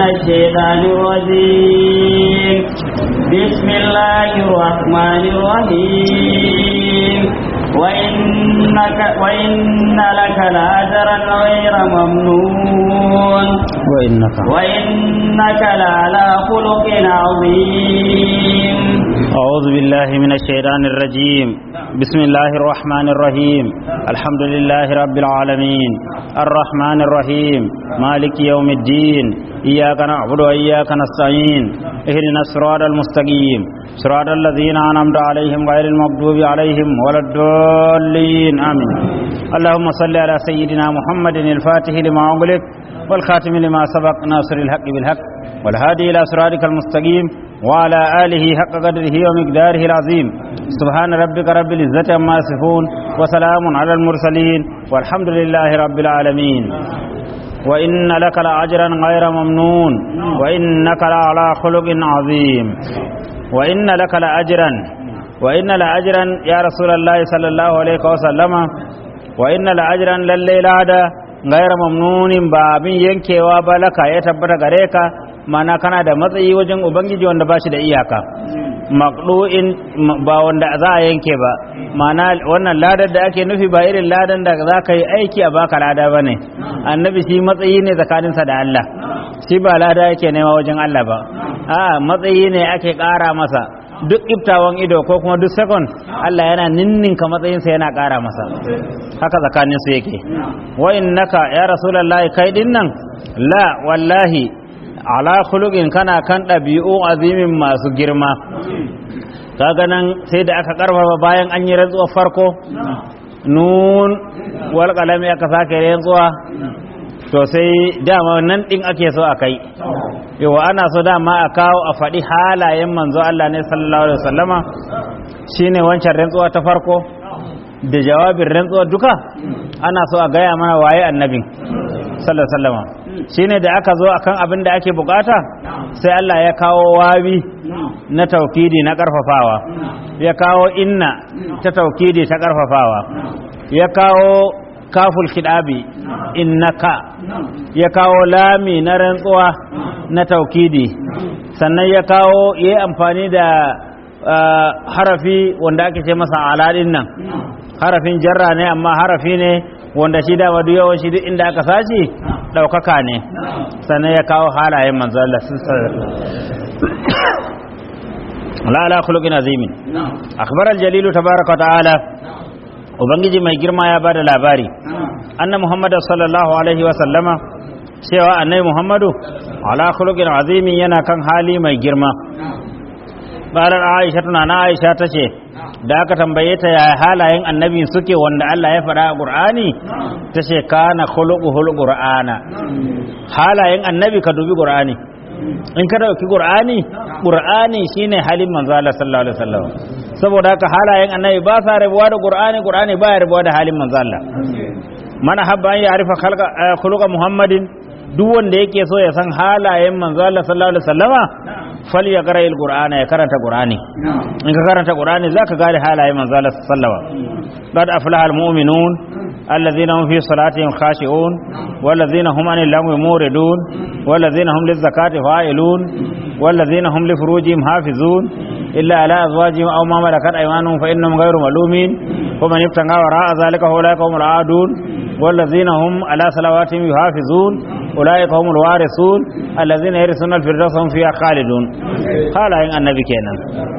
الشيطان الرجيم بسم الله الرحمن الرحيم وإنك وإن لك لأجرا غير ممنون وإنك وإنك لعلى خلق عظيم أعوذ بالله من الشيطان الرجيم بسم الله الرحمن الرحيم الحمد لله رب العالمين الرحمن الرحيم مالك يوم الدين إياك نعبد وإياك نستعين اهدنا الصراط المستقيم صراط الذين أنعمت عليهم غير المغضوب عليهم ولا الضالين آمين اللهم صل على سيدنا محمد الفاتح لما أغلق والخاتم لما سبق ناصر الحق بالحق والهادي إلى صراطك المستقيم وعلى آله حق قدره ومقداره العظيم سبحان ربك رب العزة عما يصفون وسلام على المرسلين والحمد لله رب العالمين وإن لك لأجرا غير ممنون وإنك لعلى خلق عظيم وإن لك لأجرا وإن لأجرا يا رسول الله صلى الله عليه وسلم وإن لأجرا للي لادا غير ممنون بابin yankewa ba laka ya tabbata gare ka mana kana da matsayi wajen ubangiji wanda ba shi da iyaka maqdu'in ba wanda za a yanke ba mana wannan ladar da ake nufi ba irin ladan da za ka yi aiki a baka lada ba ne annabi shi matsayi ne tsakaninsa da Allah shi ba lada yake nema wajen Allah ba a matsayi ne ake ƙara masa duk iftawan ido ko kuma duk second Allah yana ninninka matsayinsa yana ƙara masa haka tsakanin su yake wa innaka ya rasulullahi kai din nan la wallahi ala khuluqin kana kan ɗabi'u azimin masu girma kaga nan sai da aka karfafa bayan an yi rantsuwar farko nun wal qalami aka sake rantsuwa to sai dama nan din ake so a kai yawa ana so dama a kawo a faɗi halayen manzo Allah ne sallallahu alaihi wasallama shine wancan rantsuwa ta farko da jawabin rantsuwa duka ana so a gaya mana waye annabin sallallahu alaihi wasallama shine da aka zo akan abin da ake bukata sai Allah ya kawo wawi na taukidi na karfafawa ya kawo inna ta taukidi ta karfafawa ya kawo kaful kidabi innaka ya kawo lami na rantsuwa na taukidi sannan ya kawo ya yi amfani da harafi wanda ake ce masa aladin nan harafin jarra ne amma harafi ne wanda shi dama duk yawan shi duk inda aka sashi ɗaukaka ne sannan ya kawo halayen manzo Allah la ala khuluqin azimin akhbar al-jalil tabaaraka wa ta'ala ubangiji mai girma ya bada labari anna muhammad sallallahu alaihi wa sallama cewa annabi muhammadu ala khuluqin azimin yana kan hali mai girma qalar aisha tuna na aisha tace da aka tambaye ta ya halayen annabi suke wanda Allah ya faɗa a Qur'ani tace kana khuluquhul qur'ana halayen annabi ka dubi Qur'ani in ka dauki Qur'ani Qur'ani shine halin manzo Allah sallallahu alaihi wasallam saboda haka halayen annabi ba sa rabuwa da Qur'ani Qur'ani ba ya rabuwa da halin manzo Allah mana habba an ya'rifa khalqa khuluqa Muhammadin duk wanda yake so ya san halayen manzo Allah sallallahu alaihi wasallama fal ya qara qur'ana ya karanta qur'ani in ka karanta qur'ani zaka gane halayen manzo Allah sallallahu alaihi wasallama qad aflaha almu'minun الذين هم في صلاتهم خاشعون والذين هم عن اللغو موردون والذين هم للزكاة فاعلون والذين هم لفروجهم حافظون إلا على أزواجهم أو ما ملكت أيمانهم فإنهم غير ملومين ومن ابتغى وراء ذلك فأولئك هم العادون والذين هم على صلواتهم يحافظون أولئك هم الوارثون الذين يرثون الفردوس هم فيها خالدون قال النبي كينا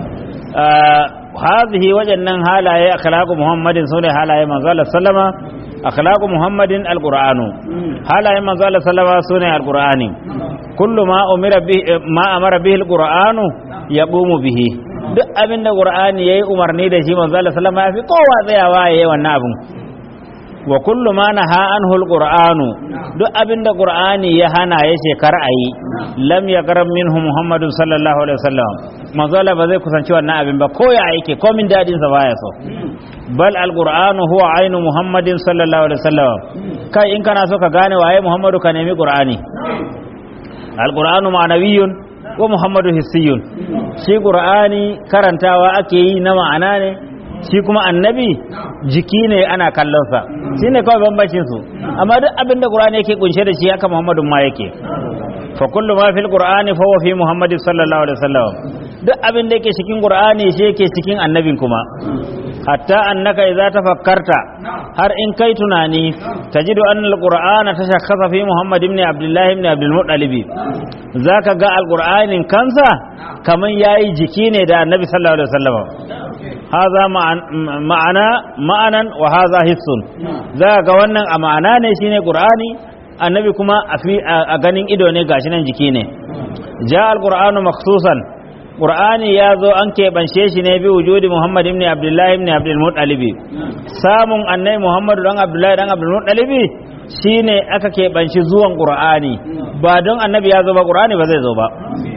آه هذه وجنن هالاي أخلاق محمد سنة هالاي من صلى الله عليه وسلم أخلاق محمد القرآن هالاي من صلى الله عليه وسلم سنة القرآن كل ما أمر به ما أمر به القرآن يقوم به duk abin da Qur'ani yayi umarni da shi manzo Allah sallama ya fi kowa tsayawa yayi wannan abin wa kullu ma naha anhu alqur'anu duk abin da Qur'ani ya hana yace kar ayi lam yaqram minhu Muhammadu sallallahu alaihi wasallam manzo Allah ba zai kusanci wannan abin ba ko ya yake ko min dadin sa baya so bal alqur'anu huwa ainu Muhammadin sallallahu alaihi wasallam kai in kana so ka gane waye Muhammadu ka nemi Qur'ani alqur'anu ma'nawiyyun wa Muhammadu hissiyun shi Qur'ani karantawa ake yi na ma'ana ne shi kuma annabi jiki ne ana kallonsa shi ne kawai bambancin su amma duk abin da Qur'ani yake kunshe da shi haka Muhammadu ma yake fa kullu ma fil qur'ani fa huwa fi muhammad sallallahu alaihi wasallam duk abin da yake cikin qur'ani shi yake cikin annabin kuma hatta annaka idza tafakkarta har in kai tunani tajidu anna alqur'ana tashakhasa fi muhammad ibn abdullah ibn abdul muttalib zaka ga alqur'anin kansa kaman yayi jiki ne da annabi sallallahu alaihi wasallam haza ma'ana ma'anan wa haza hissun zaka ga wannan a ma'ana ne shine qur'ani annabi kuma a ganin ido ne gashi nan jiki ne ja alqur'anu makhsusan qur'ani ya zo an keɓance shi ne bi wujudi muhammad ibn abdullahi ibn abdul muttalib samun annabi muhammadu dan abdullahi dan abdul muttalib shine aka keɓanci zuwan qur'ani ba don annabi ya zo ba qur'ani ba zai zo ba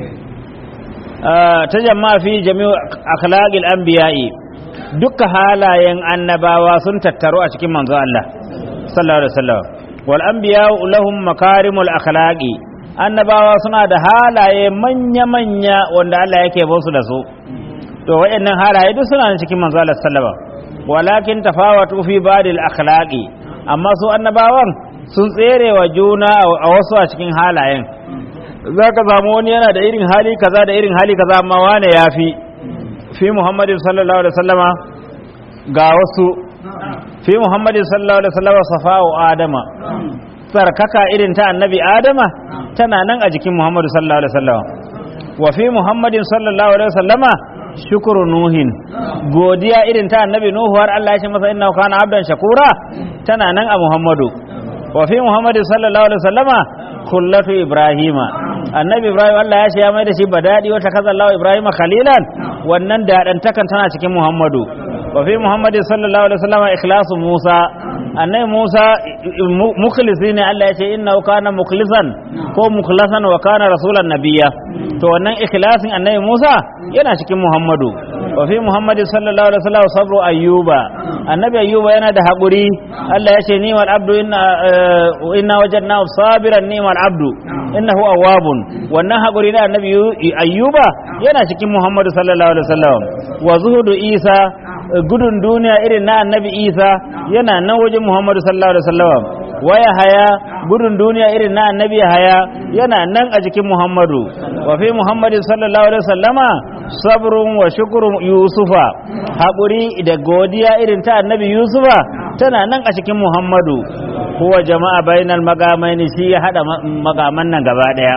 ta jama'a fi jami'u akhlaqil anbiya'i duka halayen annabawa sun tattaru a cikin manzo Allah sallallahu alaihi wasallam wal anbiya'u lahum makarimul akhlaqi annabawa suna da halaye manya-manya wanda Allah yake ba su da su to wayannan halaye duk suna cikin manzo Allah sallama walakin tafawatu fi badil akhlaqi amma su annabawan sun tsere wa juna a wasu a cikin halayen zaka samu wani yana da irin hali kaza da irin hali kaza amma wane yafi fi Muhammadin sallallahu alaihi wasallama ga wasu fi Muhammadin sallallahu alaihi wasallama safa'u adama tsarkaka irin ta annabi adama tana nan a jikin muhammadu sallallahu alaihi wasallam wa fi muhammadin sallallahu alaihi wasallama shukuru nuhin godiya irin ta annabi nuhu har Allah ya ce masa innahu kana abdan shakura tana nan a muhammadu wa fi muhammadin sallallahu alaihi wasallama kullatu ibrahima annabi ibrahim Allah ya ce ya mai da shi badadi wata kaza Allah ibrahima khalilan wannan dadantakan tana cikin muhammadu wa fi muhammadin sallallahu alaihi wasallama ikhlasu musa annai Musa mukhlisi ne Allah ya ce inna kana mukhlisan ko mukhlasan wa kana rasulan nabiyya to wannan ikhlasin annai Musa yana cikin Muhammadu wa fi Muhammadin sallallahu alaihi wasallam sabru ayyuba annabi ayyuba yana da hakuri Allah ya ce ni'mal abdu inna inna wajadnahu sabiran ni'mal abdu innahu awwabun wannan hakuri da annabi ayyuba yana cikin Muhammadu sallallahu alaihi wasallam wa zuhudu Isa gudun duniya irin na annabi isa yana nan wajen muhammadu sallallahu alaihi wasallam waya haya gudun duniya irin na annabi haya yana nan a jikin muhammadu wa fi muhammadin sallallahu alaihi wasallama sabrun wa shukrun yusufa haƙuri da godiya irin ta annabi yusufa tana nan a cikin muhammadu huwa jama'a bainal magamaini shi ya hada magaman nan gaba daya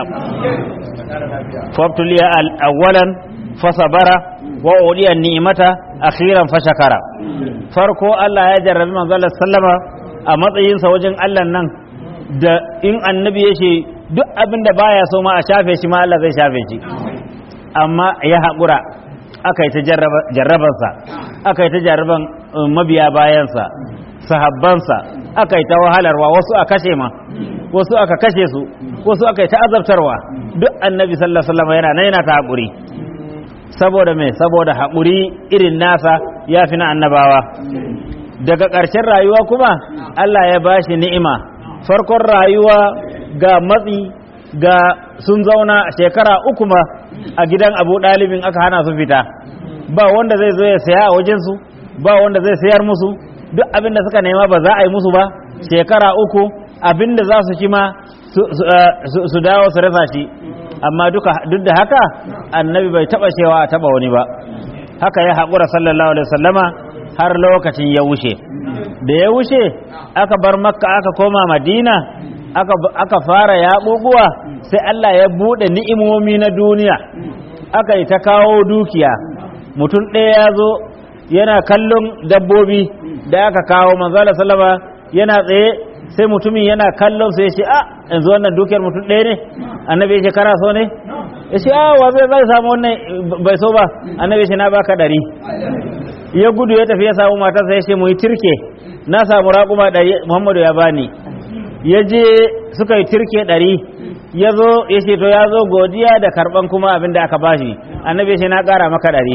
fabtuliya awwalan fasabara wa udiya ni'mata akhiran fashakara farko Allah ya jarrabi manzo Allah sallama a matsayin sa wajen Allah nan da in annabi ya ce duk abin da baya so ma a shafe shi ma Allah zai shafe shi amma ya haƙura aka yi ta jarrabansa aka yi ta jarraban mabiya bayansa sahabbansa aka yi ta wahalarwa wasu a kashe ma wasu aka kashe su wasu aka yi ta azabtarwa duk annabi sallallahu alaihi wasallam yana nan yana ta haƙuri saboda me saboda haƙuri irin nasa ya fi na annabawa daga ƙarshen rayuwa kuma Allah ya ba shi ni'ima farkon rayuwa ga matsi ga sun zauna shekara uku ma a gidan abu ɗalibin aka hana su fita ba wanda zai zo ya saya a wajensu ba wanda zai sayar musu duk abin da suka nema ba za a yi musu ba shekara uku abin da za su ci ma su dawo su rasa shi amma duk da haka annabi bai taba cewa a taba wani ba haka ya haƙura sallallahu alaihi wasallama har lokacin ya wuce da ya wuce aka bar makka aka koma madina aka fara yaɓuɓuwa sai Allah ya buɗe ni'imomi na duniya aka yi ta kawo dukiya mutum ɗaya ya zo yana kallon dabbobi da aka kawo manzala sallama yana tsaye sai mutumin yana kallon sai ya ce a yanzu wannan dukiyar mutum ɗaya ne annabi ya ce kana so ne ya ce a wa zai zai samu wannan bai so ba annabi ya ce na baka ɗari ya gudu ya tafi ya samu matarsa ya ce mu yi tirke na samu raƙuma ɗari muhammadu ya bani ya je suka yi tirke ɗari ya zo ya ce to ya zo godiya da karɓan kuma abin da aka bashi annabi ya ce na ƙara maka ɗari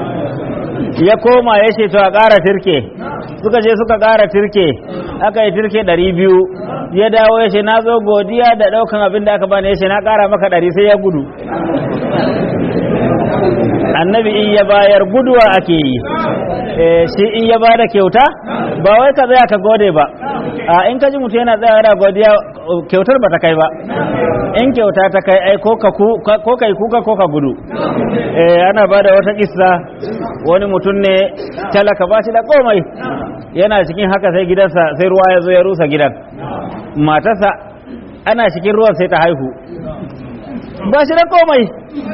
ya koma ya ce to a ƙara tirke suka je suka ƙara tirke aka yi tirke ɗari biyu ya dawo ya ce na zo godiya da ɗaukan abin da aka bani ya ce na ƙara maka ɗari sai ya gudu annabi in ya bayar guduwa ake yi eh, shi in ya bada kyauta ba wai ka tsaya ka gode ba a in ka ji mutum yana tsaya yana godiya kyautar ba ta kai ba in kyauta ta kai ai ko ka ku- ka- ko kai kuka ko ka gudu eh ana bada wata kissa wani mutum ne talaka ba shi da komai yana cikin haka sai gidansa sai ruwa ya zo ya rusa gidan matarsa ana cikin ruwan sai ta haihu ba shi da komai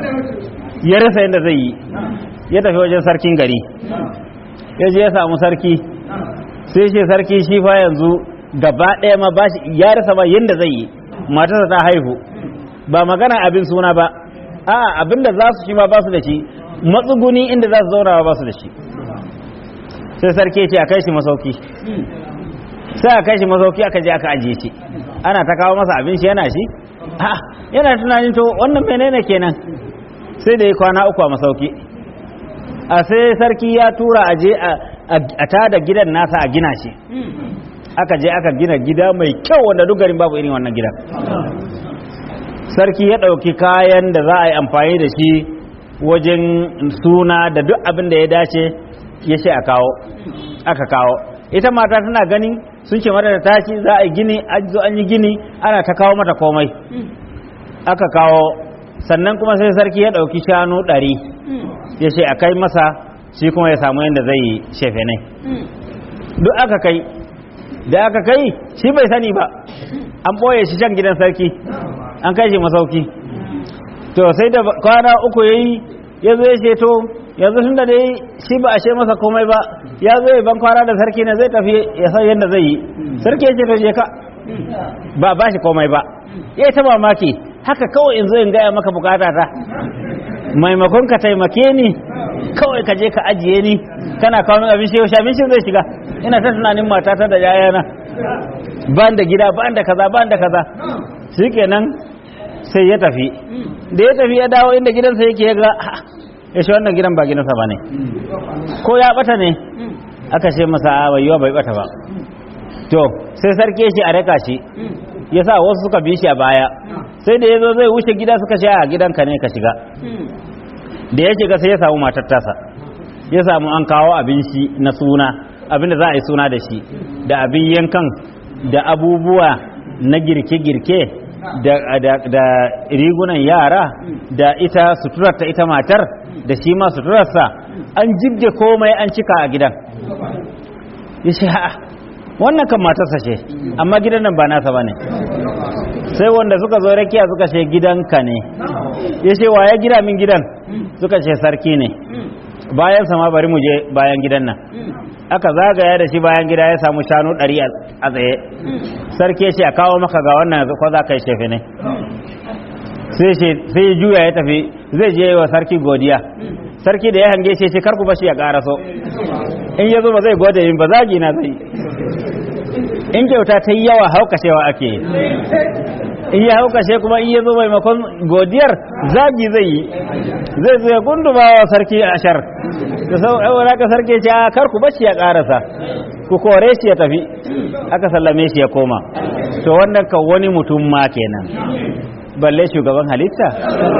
ya rasa yadda zai yi ya tafi wajen sarkin gari ya je ya samu sarki sai ce sarki shi fa yanzu gaba ɗaya ma ba shi ya rasa ba yadda zai yi matarsa ta haihu ba magana abin suna ba a abin da za su shi ma ba su da shi matsuguni inda za su zauna ba su da shi sai sarki ya ce a kai shi masauki sai a kai shi masauki aka je aka ajiye shi ana ta kawo masa abin shi yana shi a yana tunanin to wannan menene kenan sai da ya kwana uku a masauki a sai sarki ya tura a je a tada gidan nasa a gina shi aka je aka gina gida mai kyau wanda duk garin babu irin wannan gidan sarki ya ɗauki kayan da za a yi amfani da shi wajen suna da duk abin da ya dace ya ce a kawo aka kawo ita mata tana ganin sun ce mata da tashi za a yi gini an zo an yi gini ana ta kawo mata komai aka kawo sannan kuma sai sarki ya ɗauki shanu ɗari ya ce a kai masa shi kuma ya samu yadda zai yi shefe ne duk aka kai da aka kai shi bai sani ba an ɓoye shi can gidan sarki an kai shi masauki to sai da kwana uku ya yi ya zo ya ce to yanzu tun da dai shi ba a ce masa komai ba ya zo ya ban kwana da sarki ne zai tafi ya san yadda zai yi sarki ya ce to je ka ba ba shi komai ba ya ta mamaki haka kawai in zo in gaya maka bukata ta maimakon ka taimake ni kawai ka je ka ajiye ni kana kawo min abin yaushe abincin zai shiga ina ta tunanin matata da yayana ban da gida ban da kaza ban da kaza shikenan sai ya tafi da ya tafi ya dawo inda gidansa yake ya ga ya shi wannan gidan ba gidansa ba ne ko ya bata ne aka ce masa a bai yiwa bai bata ba to sai sarki shi a raka shi ya sa wasu suka bi shi a baya sai da ya zo zai wuce gida suka ce a gidanka ne ka shiga da ya shiga sai ya samu matar tasa ya samu an kawo abin shi na suna abin da za a yi suna da shi da abin yankan da abubuwa na girke-girke da, da, da rigunan yara da ita suturarta ita matar da shi ma suturarsa an jibge komai an cika a gidan ya ce ha wannan kan matarsa ce amma gidan nan ba nasa ba ne sai wanda suka zo rakiya suka ce gidanka ne ya ce wa ya gida min gidan suka ce sarki ne bayan sama bari mu je bayan gidan nan aka zagaya da shi bayan gida ya samu shanu ɗari a tsaye sarki ya ce a kawo maka ga wannan ko za ka yi shefe ne sai ya juya ya tafi zai je wa sarki godiya sarki da ya hange shi ce karku bashi ya ƙaraso in ya zo ba zai gode yin ba zagi na zai in kyauta ta yi yawa haukashewa ake in ya haukashe kuma in ya zo maimakon godiyar zagi zai yi zai zo ya gunduma wa sarki ashar da sau ɗaura ka sarki ce a karku bashi ya ƙarasa ku kore shi ya tafi aka sallame shi ya koma to wannan kan wani mutum ma kenan balle shugaban halitta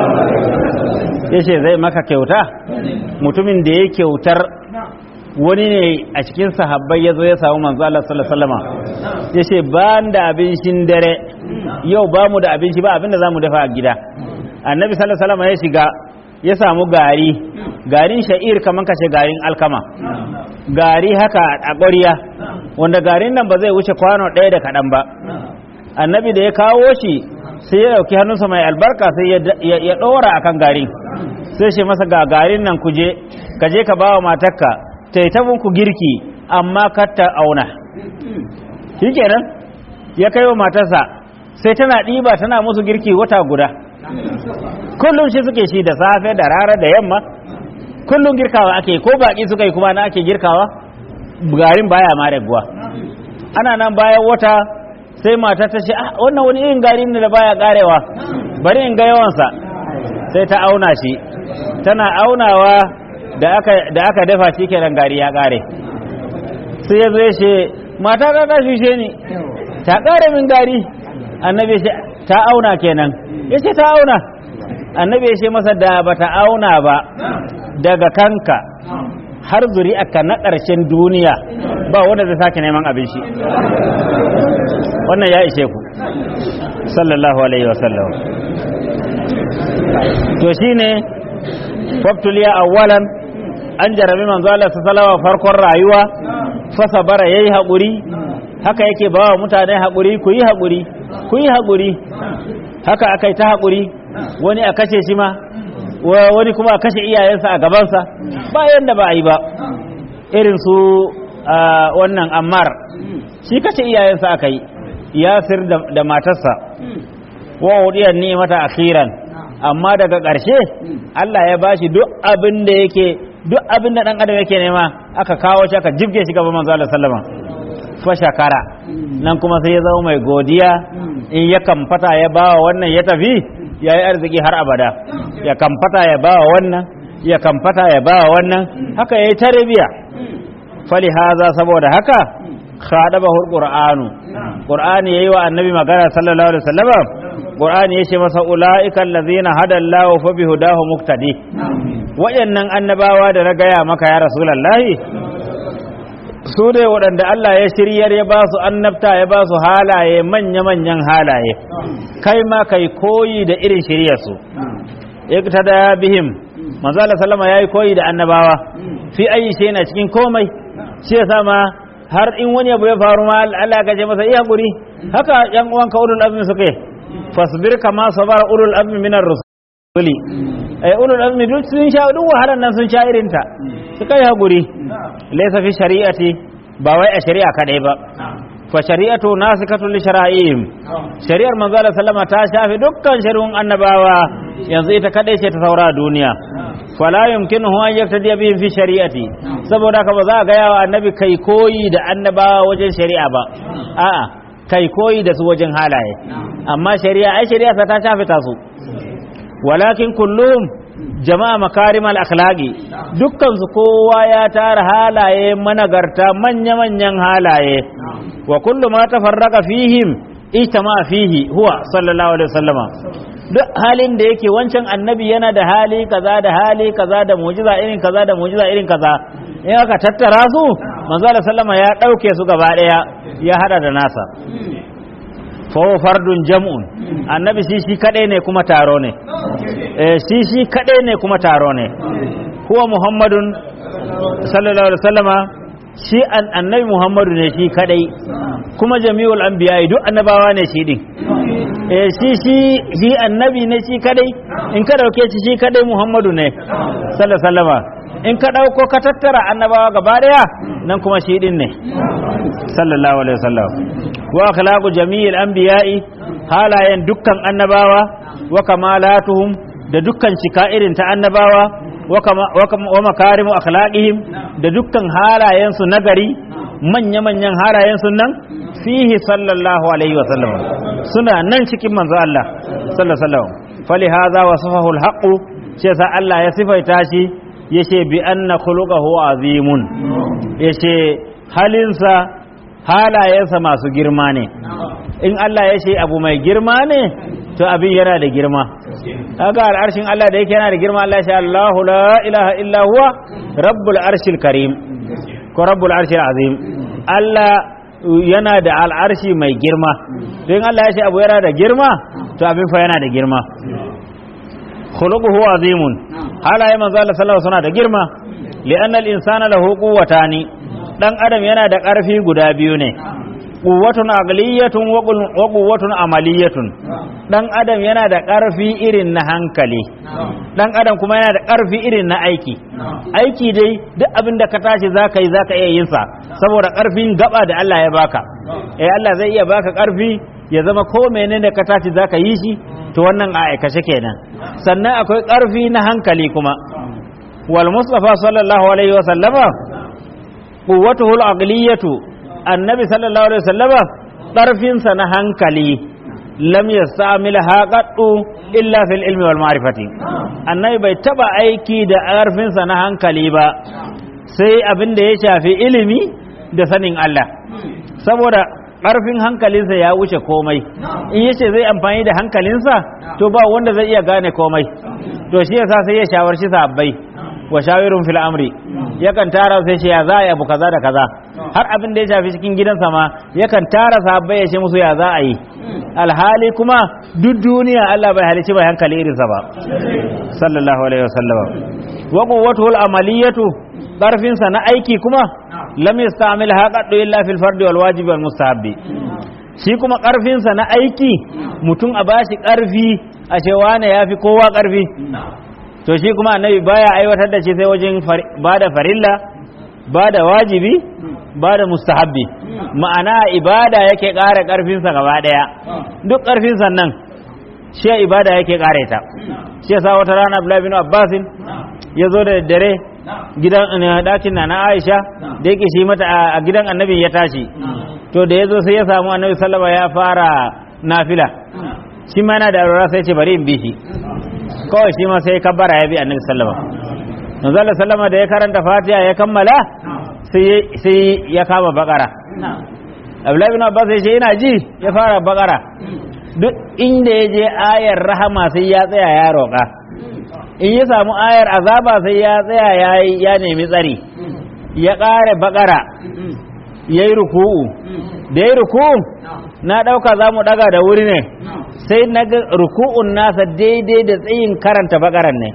ya ce zai maka kyauta mutumin da ya kyautar wani ne a cikin sahabbai ya zo ya samu manzo Allah sallallahu alaihi wasallam ya ce ba da abincin dare yau ba mu da abinci ba abin da za mu dafa a gida annabi sallallahu alaihi wasallam ya shiga ya samu gari garin sha'ir kaman kashe garin alkama gari haka a ƙwariya wanda garin nan ba zai wuce kwano ɗaya da kaɗan ba annabi da ya kawo shi sai ya ɗauki hannunsa mai albarka sai ya ɗora akan garin sai shi masa ga garin nan kuje ka je ka ba wa matarka ta yi ku girki amma kar ta auna shi kenan ya kai wa matarsa sai tana ɗiba tana musu girki wata guda kullum shi suke shi da safe da rana da yamma kullum girkawa ake ko baƙi suka yi kuma na ake girkawa garin baya ma raguwa ana nan bayan wata sai mata ta ce ah wannan wani irin gari ne da baya karewa bari in ga yawansa sai ta auna shi tana aunawa da aka da aka dafa shi kenan gari ya kare sai ya zo ya ce mata ta ta shushe ni ta kare min gari annabi ya ta auna kenan ya ce ta auna annabi ya ce masa da ba ta auna ba daga kanka har zuri'arka na ƙarshen duniya ba wanda zai sake neman abin shi wannan ya ishe ku sallallahu alaihi wasallam to shine fabtuliya awwalan an jarabi manzo Allah sallallahu farkon rayuwa fa sabara yayi haƙuri haka yake bawa mutane haƙuri ku yi haƙuri ku yi haƙuri haka akai ta haƙuri wani a kashe shi ma wani kuma a kashe iyayensa a gabansa bayan da ba a yi ba irin su wannan ammar shi kashe iyayensa aka yi yasir da matarsa wa wudiyar ni'mata akhiran amma daga ƙarshe Allah ya bashi duk abin da yake duk abin da dan adam yake nema aka kawo shi aka jibge shi gaban manzo Allah sallama fa shakara nan kuma sai ya zama mai godiya in ya kamfata ya bawa wannan ya tafi ya yi arziki har abada ya kamfata ya bawa wannan ya kamfata ya bawa wannan haka ya yi tarbiya fali haza saboda haka khadabahu alqur'anu qur'ani yayi wa annabi magana sallallahu alaihi wasallam qur'ani yace masa ulaika allazina hada Allahu fa bihudahu muqtadi wayannan annabawa da na gaya maka ya rasulullahi su ne waɗanda Allah ya shiryar ya ba su annabta ya ba su halaye manya-manyan halaye kai ma kai koyi da irin shiryarsu iktada bihim manzo Allah sallama yayi koyi da annabawa fi ayi shi na cikin komai shi yasa ma har in wani abu ya faru ma Allah ka ce masa iya guri haka yan uwan ka ulul azmi suke fasbir kama sabara ulul azmi minar rusuli ai ulul azmi duk sun sha duk wahalan nan sun sha irin ta su kai hakuri laysa fi shari'ati ba wai a shari'a kadai ba fa shari'atu nasikatu li shara'ihim shari'ar manzo Allah sallama ta shafi dukkan shari'un annabawa yanzu ita kadai ce ta saura duniya fala yumkinuhu an yaftadi bihim fi shari'ati saboda ka ba za ga yawa annabi kai koyi da annabawa wajen shari'a ba a'a kai koyi da su wajen halaye amma shari'a ai shari'a ta shafi ta su walakin kullum jama'a makarimal akhlaqi dukkan su kowa ya tara halaye managarta manya-manyan halaye wa kullu ma tafarraqa fihim ijtama fihi huwa sallallahu alaihi wasallama duk halin da yake wancan annabi yana da hali kaza da hali kaza da mujiza irin kaza da mujiza irin kaza in aka tattara su manzo Allah sallama ya dauke su gaba daya ya hada da nasa fa fardun jam'un annabi shi shi kadai ne kuma taro ne eh shi shi kadai ne kuma taro ne huwa muhammadun sallallahu alaihi wasallama shi annabi muhammadu ne shi kadai kuma jami'ul anbiya duk annabawa ne shi din eh shi shi shi annabi ne shi kadai in ka dauke shi shi kadai muhammadu ne sallallahu alaihi wasallama in ka dauko ka tattara annabawa gaba daya nan kuma shi din ne sallallahu alaihi wasallam wa akhlaqu jami'il anbiya'i halayen dukkan annabawa wa kamalatuhum da dukkan cika irin ta annabawa wa makarimu akhlaqihim da dukkan halayensu nagari manya-manyan halayensu nan fihi sallallahu alaihi wa sallam suna nan cikin manzo Allah sallallahu alaihi wa sallam fali hadha wasafahu alhaq shi sa Allah ya sifaita shi yace bi anna khuluquhu azimun yace halinsa halayensa masu girma ne in Allah ya ce abu mai girma ne to abin yana da girma kaga al'arshin Allah da yake yana da girma Allah ya ce Allahu la ilaha illa huwa rabbul arshil karim ko rabbul arshil azim Allah yana da al'arshi mai girma don Allah ya ce abu yana da girma to abin fa yana da girma khuluquhu azimun halaye manzo Allah sallallahu alaihi wasallam da girma li'anna al-insana lahu quwwatani dan adam yana da ƙarfi guda biyu ne quwwatun aqliyatun wa quwwatun amaliyatun dan adam yana da ƙarfi irin na hankali dan adam kuma yana da ƙarfi irin na aiki aiki dai duk abin da ka tashi zaka yi zaka iya yin sa saboda ƙarfin gaba da Allah ya baka eh Allah zai iya baka ƙarfi ya zama ko menene ka tashi zaka yi shi to wannan a aikace kenan sannan akwai ƙarfi na hankali kuma wal mustafa sallallahu alaihi wa sallama quwwatuhu al-aqliyatu annabi sallallahu alaihi wasallama ɗarfinsa na hankali lam yastamilha qaddu illa fil ilmi wal ma'rifati annabi bai taba aiki da ƙarfinsa na hankali ba sai abin da ya shafi ilimi da sanin Allah saboda ƙarfin hankalinsa ya wuce komai in yace zai amfani da hankalinsa to ba wanda zai iya gane komai to shi yasa sai ya shawarci sabbai wa shawirun fil amri yakan tara sai ce ya za a yi abu kaza da kaza har abin da ya shafi cikin gidansa ma yakan tara sahabbai ya ce musu ya za a yi alhali kuma duk duniya Allah bai halici bai hankali irinsa ba sallallahu alaihi wasallam wa quwwatuhul amaliyatu ƙarfinsa na aiki kuma lam yastamil haqaddu illa fil fardi wal wajibi wal mustahabbi shi kuma ƙarfinsa na aiki mutum a bashi ƙarfi a cewa ne yafi kowa ƙarfi to shi kuma annabi baya aiwatar da shi sai wajen bada farilla bada wajibi bada mustahabbi ma'ana ibada yake ƙara ƙarfinsa gaba ɗaya duk ƙarfinsa nan shi ibada yake ƙare ta shi yasa wata rana Abdullahi bin Abbasin ya zo da dare gidan ɗakin na na Aisha da yake shi mata a gidan annabi ya tashi to da ya zo sai ya samu annabi sallama ya fara nafila shi ma yana da aurora sai ce bari in bi shi kawai shi ma sai kabbara ya bi annabi sallama manzo sallama da ya karanta fatiha ya kammala sai ya kama bakara Abdullahi bin Abbas ya ce ina ji ya fara bakara duk inda ya je ayar rahama sai ya tsaya ya roƙa in ya samu ayar azaba sai ya tsaya ya nemi tsari ya ƙare bakara ya yi ruku'u da ya yi ruku'u na ɗauka za mu ɗaga da wuri ne sai na ga ruku'un nasa daidai da tsayin karanta bakaran ne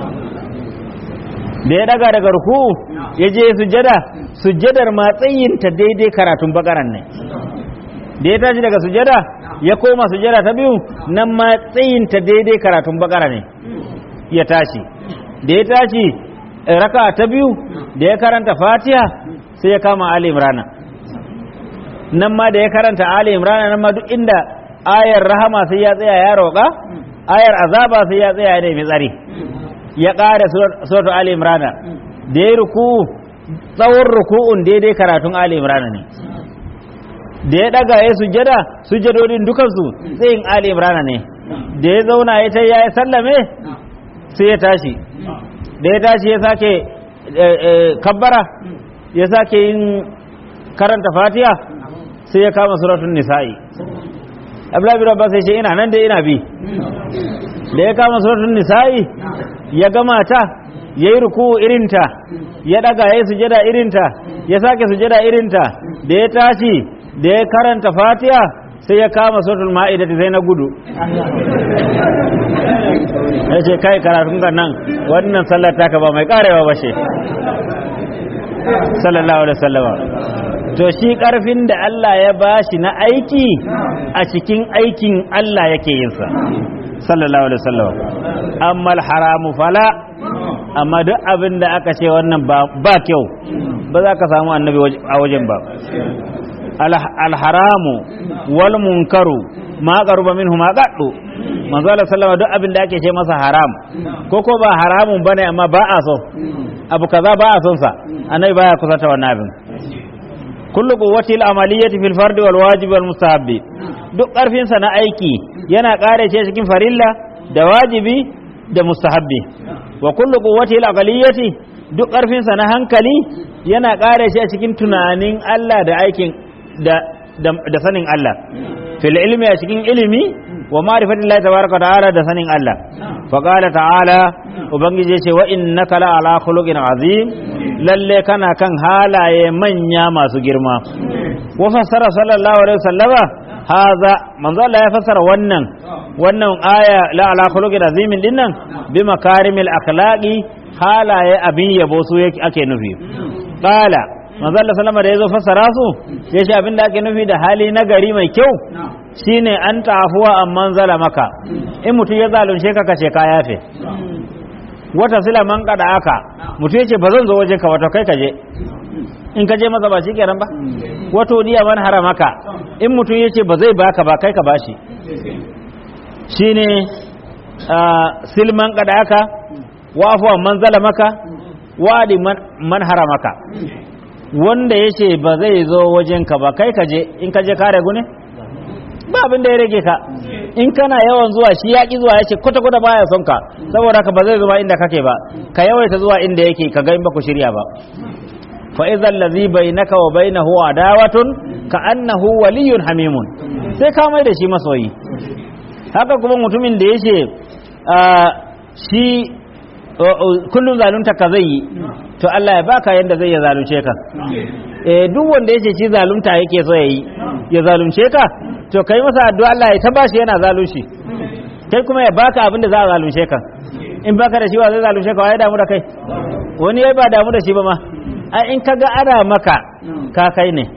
da ya ɗaga daga ruku'u ya je sujada sujadar ma tsayinta daidai karatun bakaran ne da ya tashi daga sujada ya koma sujada ta biyu nan ma tsayinta daidai karatun bakara ne ya tashi da ya tashi raka ta biyu da ya karanta fatiha sai ya kama ali imrana nan ma da ya karanta ali imrana nan ma duk inda ayar rahama sai ya tsaya ya roƙa ayar azaba sai ya tsaya ya nemi tsari ya ƙara suratu ali imrana da ya ruku tsawon ruku'un daidai karatun ali imrana ne da ya daga ya sujjada sujjadodin dukansu tsayin ali imrana ne da ya zauna ya ta ya sallame sai ya tashi da ya tashi ya sake kabbara ya sake yin karanta fatiha sai ya kama suratun nisa'i abdullahi bin abbas sai ina nan da ina bi da ya kama suratun nisa'i ya gama ta ya yi ruku irinta ya daga ya yi sujada irinta ya sake sujada irinta da ya tashi da ya karanta fatiha sai ya kama suratul ma'ida sai na gudu ya ce kai karatun ka nan wannan sallar taka ba mai karewa ba ce sallallahu alaihi wasallama to shi karfin da Allah ya bashi na aiki a cikin aikin Allah yake yin sa sallallahu alaihi wasallama amma haramu fala amma duk abin da aka ce wannan ba kyau ba za ka samu annabi a wajen ba alharamu wal munkaru ma qaruba minhu ma qaddu manzo Allah sallama duk abin da ake ce masa haram ko ko ba haramun bane amma ba a so abu kaza ba a son sa annabi baya kusata wannan abin kullu quwwati al amaliyati fil fardi wal wajibi wal mustahabbi duk karfin sa na aiki yana kare ce cikin farilla da wajibi da mustahabbi wa kullu quwwati al aqliyati duk karfin sa na hankali yana kare shi a cikin tunanin Allah da aikin da da sanin Allah fil ilmi a cikin ilimi wa ma'rifatillahi tabaraka ta'ala da sanin Allah fa qala ta'ala ubangiji ya ce wa innaka la ala khuluqin azim lalle kana kan halaye manya masu girma wa fassara sallallahu alaihi wasallama haza manzo Allah ya fassara wannan wannan aya la ala khuluqin azim dinnan bi makarimil akhlaqi halaye abin yabo su ake nufi qala manzo Allah sallama da yazo fassara su ya ce abin da ake nufi da hali na gari mai kyau shine an tafuwa amman maka in mutum ya zalunce ka kace ka yafe wata sila man kada aka mutum yace ba zan zo waje ka wato kai ka je in ka je masa ba shi kenan ba wato diya man haramaka in mutum yace ba zai baka ba kai ka bashi shine silman kada aka wa afuwa man maka wadi man haramaka wanda yace ba zai zo wajenka ba kai ka je in ka je ka ragu ne ba abin da ya rage ka in kana yawan zuwa shi ya ki zuwa ya ce kwata-kwata baya son ka saboda ka ba zai zuwa inda kake ba ka yawaita zuwa inda yake ka ga in ba ku shirya ba fa idza allazi bainaka wa bainahu adawatun ka annahu waliyyun hamimun sai ka mai da shi masoyi haka kuma mutumin da yace shi kullum zalunta ka zai yi to Allah ya baka yanda zai ya zalunce ka eh duk wanda yace shi zalunta yake so yayi ya zalunce ka to kai masa addu'a Allah ya taba shi yana zalunci kai kuma ya baka abin da za a zalunce ka in baka da shi wa zai zalunce ka wa ya damu da kai wani ya ba damu da shi ba ma a in kaga ana maka ka kai ne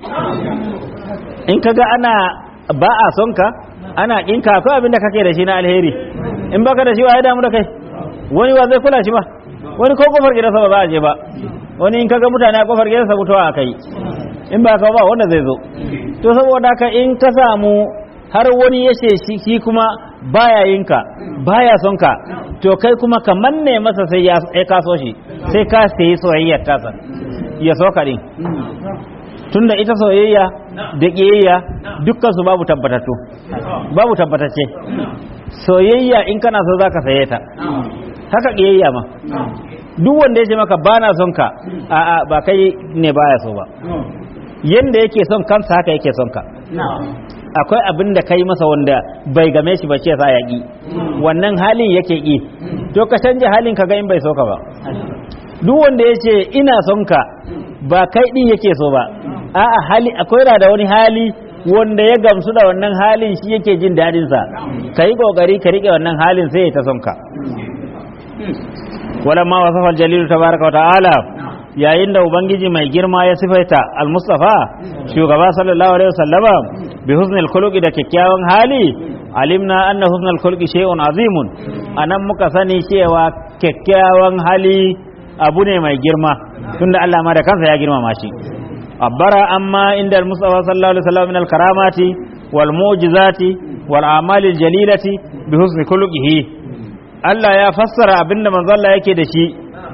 in kaga ana ba a son ka ana kinka akwai abin da kake da shi na alheri in baka da shi wa ya damu da kai wani wa zai kula shi ba wani ko kofar gidansa ba za a je ba wani in kaga mutane a kofar gidansa mutuwa a kai in ba ka ba wanda zai zo to saboda haka in ka samu har wani ya ce shi kuma baya yin ka baya son ka to kai kuma ka manne masa sai ya ka so shi sai ka sayi soyayyar tasa ya so ka din tunda ita soyayya da ƙiyayya dukkan su babu tabbatattu babu tabbatacce soyayya in kana so zaka saye ta haka ƙiyayya ma duk wanda ya ce maka bana son ka a'a ba kai ne baya so ba yanda yake son kansa haka yake son ka akwai abin da kai masa wanda bai game shi ba ce sa ya ƙi wannan halin yake ƙi to ka canja halin ka ga in bai so ka ba duk wanda ya ce ina son ka ba kai ɗin yake so ba a'a hali akwai da wani hali wanda ya gamsu da wannan halin shi yake jin daɗin sa ka yi ƙoƙari ka riƙe wannan halin sai ya ta son ka walamma wasafa al-jalil tabaraka wa ta'ala yayin da ubangiji mai girma ya sifaita al-mustafa shugaba sallallahu alaihi wasallama bi husnil khuluqi da kyakkyawan hali alimna anna husnal khuluqi shay'un azimun anan muka sani cewa kyakkyawan hali abu ne mai girma tunda Allah ma da kansa ya girmama shi abbara amma inda al-mustafa sallallahu alaihi wasallam min al-karamati wal mu'jizati wal a'mali al-jalilati bi husni khuluqihi Allah ya fassara abinda manzo Allah yake da shi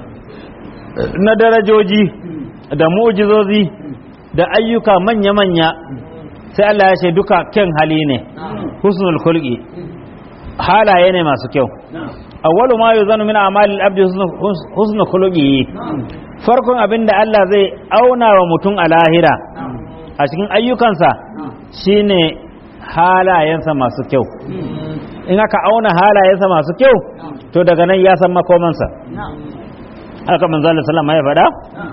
na darajoji da mu'jizozi da ayyuka manya-manya sai Allah ya ce duka kyan hali ne husnul khulqi halaye ne masu kyau awwalu ma yuzanu min a'malil abdi husnul khuluqi farkon abinda Allah zai auna wa mutum a lahira a cikin ayyukansa shine halayensa masu kyau in aka auna halayensa masu kyau to daga nan ya san makomansa haka manzo Allah sallama ya faɗa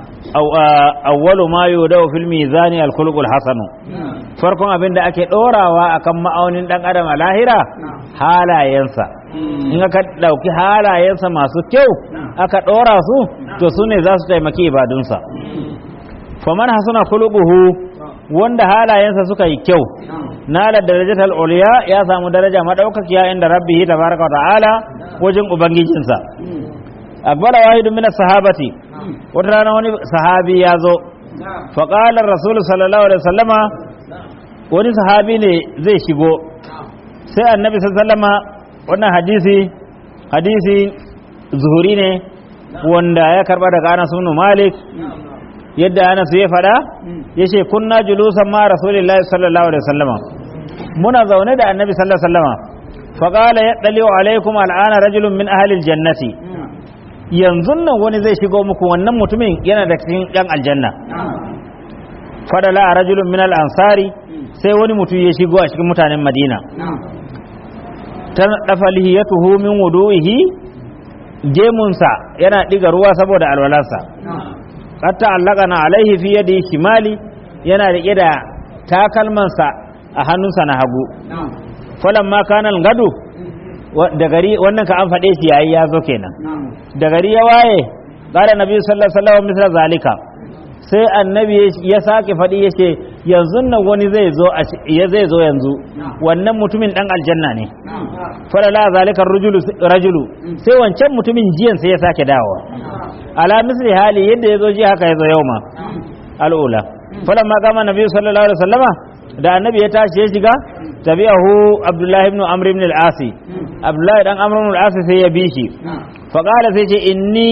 awwalu ma yudau fil mizani al khuluqul hasanu farkon abin da ake dorawa akan ma'aunin dan adam a lahira halayensa in aka dauki halayensa masu kyau aka dora su to su ne za su taimaki ibadunsa faman hasana khuluquhu wanda halayensa suka yi kyau nala darajatal uliya ya samu daraja madaukakiya inda rabbihi tabaraka wa ta'ala wajen ubangijinsa akbara wahidu min sahabati wata rana wani sahabi ya zo faƙalar rasulu sallallahu alaihi wasallama wani sahabi ne zai shigo sai annabi sallama wannan hadisi hadisi zuhuri ne wanda ya karba daga anas ibn malik yadda anas ya faɗa ya ce kunna julusan ma rasulillahi sallallahu alaihi wasallama muna zaune da annabi sallallahu alaihi wasallama faqala yadliu alaikum al'ana rajulun min ahli aljannati yanzu nan wani zai shigo muku wannan mutumin yana da cikin yan aljanna fadala a rajulun min ansari sai wani mutum ya shigo a cikin mutanen madina ta dafa lihiyatuhu min wudu'ihi gemunsa yana diga ruwa saboda alwalarsa hatta allaka na alaihi fi yadi shimali yana riƙe da takalmansa a hannunsa na hagu falamma kana gado da gari wannan ka an faɗe shi yayi ya zo kenan da gari ya waye qala nabi sallallahu alaihi wasallam misra zalika sai annabi ya sake faɗi yace yanzu nan wani zai zo ya zai zo yanzu wannan mutumin dan aljanna ne falala zalika rajulu rajulu sai wancan mutumin jiyan sai ya sake dawowa ala misli hali yadda ya zo ji haka ya zo yau ma al'ula falamma kama nabi sallallahu alaihi wasallama da annabi ya tashi ya shiga tabi'ahu abdullahi ibn amr ibn al-asi abdullahi dan amr ibn al-asi sai ya bi shi fa qala sai ce inni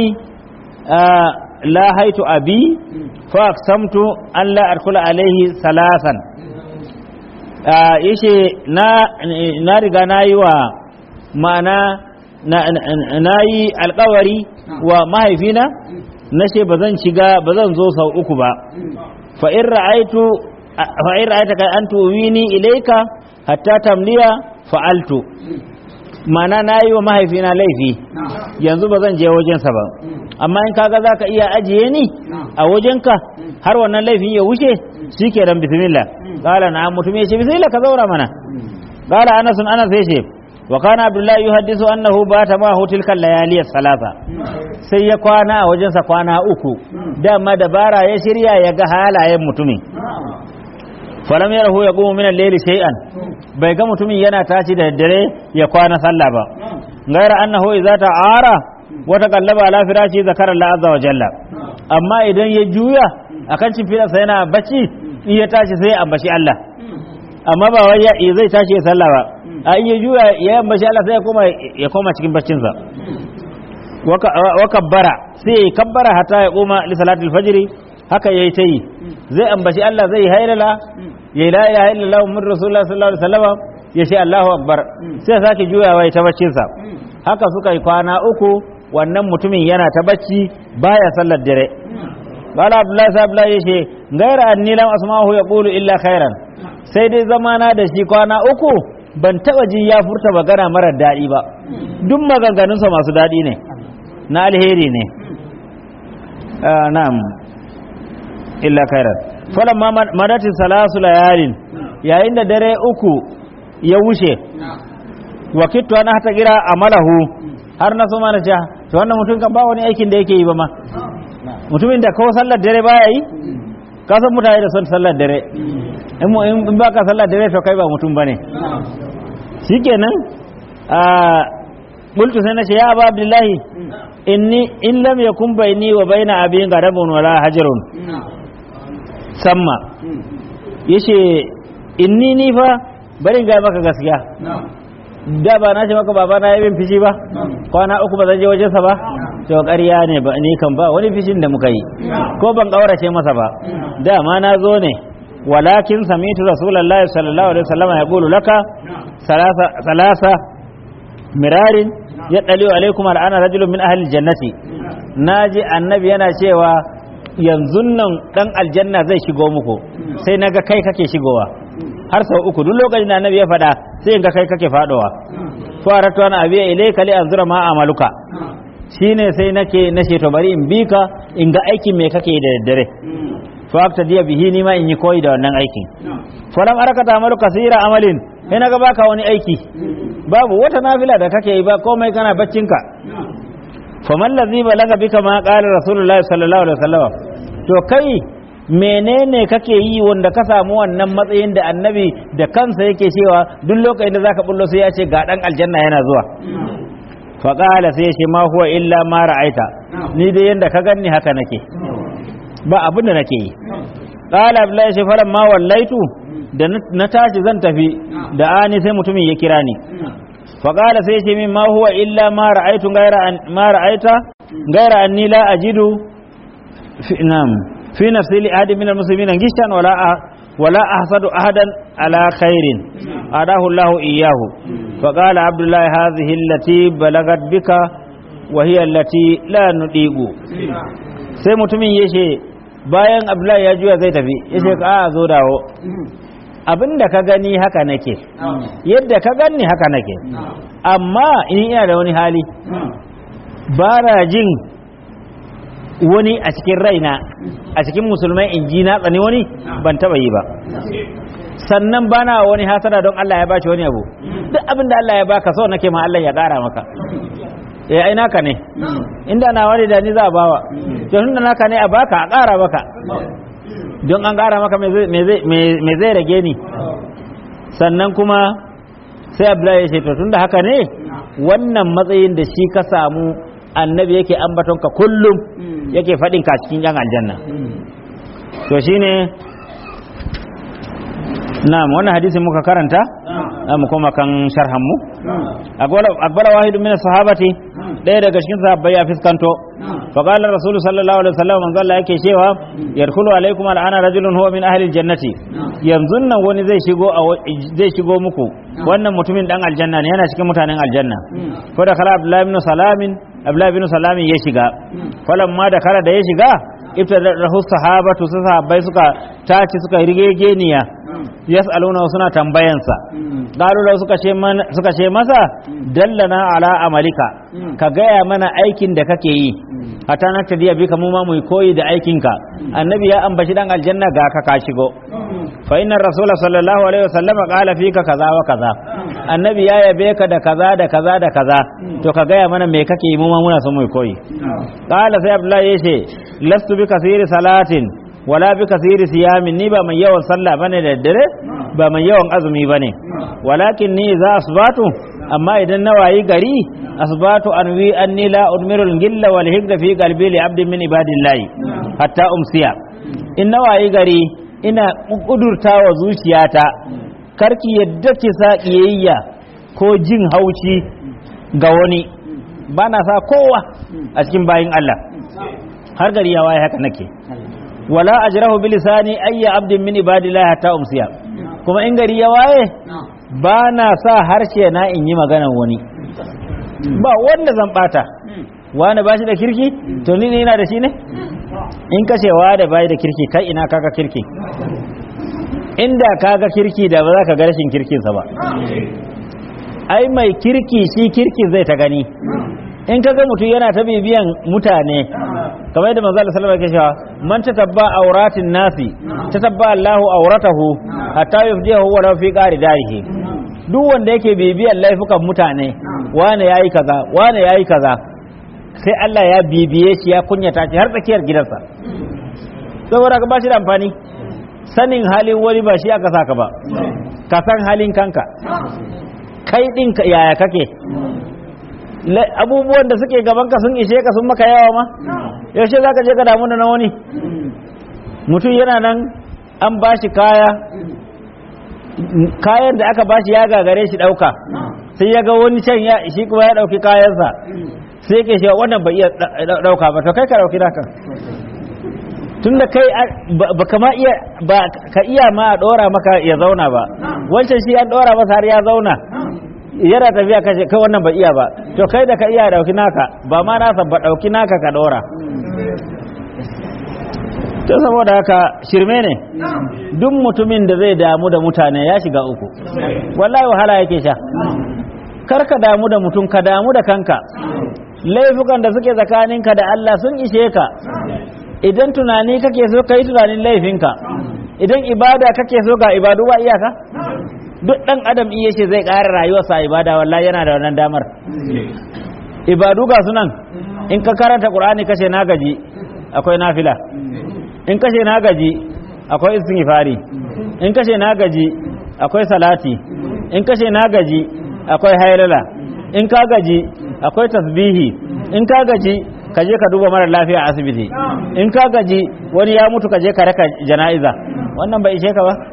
la haitu abi fa aqsamtu an la adkhula alayhi salasan yace na na riga nayi wa ma'ana na yi alkawari wa mahaifina na ce ba zan shiga ba zan zo sau uku ba fa in ra'aitu fa in ra'aita ka an tuwini ilaika hatta tamliya fa'altu mana na yi wa mahaifina laifi yanzu ba zan je wajensa ba amma in kaga za ka iya ajiye ni a wajenka har wannan laifin ya wuce shi ke dan bismillah qala na mutum ya ce bismillah ka zaura mana qala anas anas ya ce wa kana abdullahi yuhaddisu annahu bata ma hutil kal layali salasa sai ya kwana a wajensa kwana uku dama dabara ya shirya ya ga halayen mutumin falam yarahu yaqumu min al-layli shay'an bai ga mutumin yana tashi da dare ya kwana sallah ba gaira annahu idza ta'ara wa taqallaba ala firashi zakara Allah azza wa jalla amma idan ya juya akan cimfirarsa yana bacci in ya tashi sai ya ambaci Allah amma ba wai ya zai tashi ya sallah ba a in ya juya ya ambaci Allah sai ya koma ya koma cikin baccinsa wa kabbara sai ya kabbara hatta ya koma li salatul fajr haka yayi tayi zai ambaci Allah zai hailala ya la ilaha illallah muhammadur rasulullah sallallahu alaihi wasallam ya ce Allahu akbar sai sake juyawa ya ta baccinsa haka suka yi kwana uku wannan mutumin yana ta bacci baya sallar dare bala abdullahi sai abdullahi yace gaira anni lam asma'u yaqulu illa khairan sai dai zamana da shi kwana uku ban taba ji ya furta magana marar daɗi ba duk maganganunsa masu daɗi ne na alheri ne na'am illa khairan falamma madati salasu layalin yayin da dare uku ya wuce wakittu ana hata gira amalahu har na so mana ce to wannan mutum kan ba wani aikin da yake yi ba ma mutumin da kawo sallar dare baya yi ka san mutane da son sallar dare in ba ka sallar dare to kai ba mutum bane shikenan a bultu sai na ce ya abu abdullahi inni in lam yakun baini wa baina abin garabun wala hajarun samma yace inni ni fa bari ga maka gaskiya da ba na ce maka baba na yi min fishi ba kwana uku ba zan je wajensa ba to ƙarya ne ba ni kan ba wani fishin da muka yi ko ban ƙaurace masa ba dama na zo ne walakin samitu rasulullahi sallallahu alaihi wasallam ya qulu laka salasa salasa mirarin ya daliu alaikum al'ana rajulun min ahli jannati naji annabi yana cewa yanzu nan dan aljanna zai shigo muku sai naga kai kake shigowa har sau uku duk lokacin da annabi ya faɗa sai in ga kai kake faɗowa faratu ana abiya ilayka li anzura ma amaluka shine sai nake nace to bari in bi ka in ga aikin me kake da daddare fa akta diya bihi ni ma in yi koyi da wannan aikin falam arakata amalu kasira amalin sai naga baka wani aiki babu wata nafila da kake yi ba komai kana baccinka faman ladhi balaga bika ma qala rasulullahi sallallahu alaihi wasallam to kai menene kake yi wanda ka samu wannan matsayin da annabi da kansa yake cewa duk lokacin da zaka bullo sai ya ce ga dan aljanna yana zuwa fa qala sai ya ce ma huwa illa ma ra'aita ni dai yanda ka ganni haka nake ba abin da nake yi qala abdullahi shi faran ma wallaitu da na tashi zan tafi da ani sai mutumin ya kira ni fa qala sai ya ce min ma huwa illa ma ra'aitu gaira ma ra'aita gaira anni la ajidu fi nam في نفس لأحد من المسلمين غشا ولا ولا أحسد أحدا على خير أداه الله إياه فقال عبد الله هذه التي بلغت بك وهي التي لا نطيق sai mutumin ya ce bayan abdullahi ya juya zai tafi ya ce ka zo dawo abin da ka gani haka nake yadda ka gani haka nake amma in ina da wani hali ba na jin wani a cikin raina a cikin musulmai in ji na tsani wani ban taba yi ba sannan bana wani hasada don Allah ya bashi wani abu duk abin da Allah ya baka so nake ma Allah ya kara maka eh ai naka ne inda na wani da ni za a bawa to tunda naka ne a baka a kara maka don an kara maka me zai rage ni sannan kuma sai Abdullahi ya ce to tunda haka ne wannan matsayin da shi ka samu annabi yake ambatonka kullum yake faɗin ka cikin yan aljanna to shine na'am wannan hadisin muka karanta mu koma kan sharhan mu akbara wahidu min sahabati ɗaya daga cikin sahabbai ya fiskanto fa qala rasul sallallahu alaihi wasallam manzo Allah yake cewa yadkhulu alaikum al'ana rajulun huwa min ahli aljannati yanzu nan wani zai shigo zai shigo muku wannan mutumin dan aljanna ne yana cikin mutanen aljanna ko da kala abdullahi ibn salamin abdullahi ibn salamin ya shiga falamma da kara da ya shiga ibtadahu sahabatu su sahabbai suka taci suka rigegeniya yas'aluna suna tambayansa qalu law suka ce man- suka ce masa dallana ala amalika ka gaya mana aikin da kake yi hatta na tadiya bika mu ma mu koyi da aikinka annabi ya ambaci dan aljanna ga ka ka shigo fa inna rasula sallallahu alaihi wasallam qala fika kaza wa kaza annabi ya yabe ka da kaza da kaza da kaza to ka gaya mana me kake yi mu ma muna son mu koyi qala sai abdullahi yace lastu bi kasiri salatin wala bi kasiri siyamin ni ba mai yawan sallah bane da daddare ba mai yawan azumi bane walakin ni za asbatu amma idan na wayi gari asbatu anwi anni la udmiru al-gilla wal higda fi qalbi li abdin min ibadillahi hatta umsiya in na wayi gari ina kudurta wa zuciyata karki yadda ki sa kiyayya ko jin haushi ga wani ba na sa kowa a cikin bayin Allah har gari ya waye haka nake wala ajrahu bi lisani ayya abdin min ibadillahi hatta umsiya kuma in gari ya waye ba na sa harshe na in yi maganan wani ba wanda zan bata wani ba shi da kirki to ni ne yana da shi ne in ka ce wa da bai da kirki kai ina kaga kirki inda kaga kirki da ba za ka ga rashin kirkinsa ba ai mai kirki shi kirki zai ta gani in kaga mutum yana ta bibiyan mutane kamar yadda manzo Allah sallallahu alaihi wasallam yake cewa man tatabba auratin nasi tatabba Allahu auratahu hatta yufdihu wa law fi qari darihi duk wanda yake bibiyan laifukan mutane wane yayi kaza wane yayi kaza sai Allah ya bibiye shi ya kunyata shi har tsakiyar gidansa saboda ka ba shi da amfani sanin halin wani ba shi aka saka ba ka san halin kanka kai din ka- yaya kake La- abubuwan da suke gaban ka sun ishe ka sun maka yawa ma yaushe za ka je ka damu da na wani mutum yana nan an ba shi kaya kayan da aka ba shi ya gagare shi ɗauka sai ya ga wani can ya shi kuma ya ɗauki kayansa sai ke cewa wannan bai iya ɗauka ba to kai ka ɗauki naka tun da kai a- ba ba ka ma iya ba ka iya ma a ɗora maka ya zauna ba wancan shi an ɗora masa har ya zauna yana tafiya kashe kai wannan bai iya ba to kai da ka iya ɗauki naka ba ma nasa ba ɗauki naka ka ɗora to saboda haka shirme ne duk mutumin da zai damu da mutane ya shiga uku wallahi wahala yake sha kar ka damu da mutum ka damu da kanka laifukan da suke tsakaninka da Allah sun ishe ka idan tunani kake so ka yi tunanin laifinka idan ibada kake so ga ibadu ba iyaka duk dan adam iya ce zai ƙara rayuwarsa a ibada wallahi yana da wannan damar ibadu ga sunan in ka karanta qur'ani kace na gaji akwai nafila in kace na gaji akwai istighfari in kace na gaji akwai salati in kace na gaji akwai haylala in ka gaji akwai tasbihi in ka gaji ka je ka duba mara lafiya a asibiti in ka gaji wani ya mutu ka je ka raka jana'iza wannan bai ishe ka ba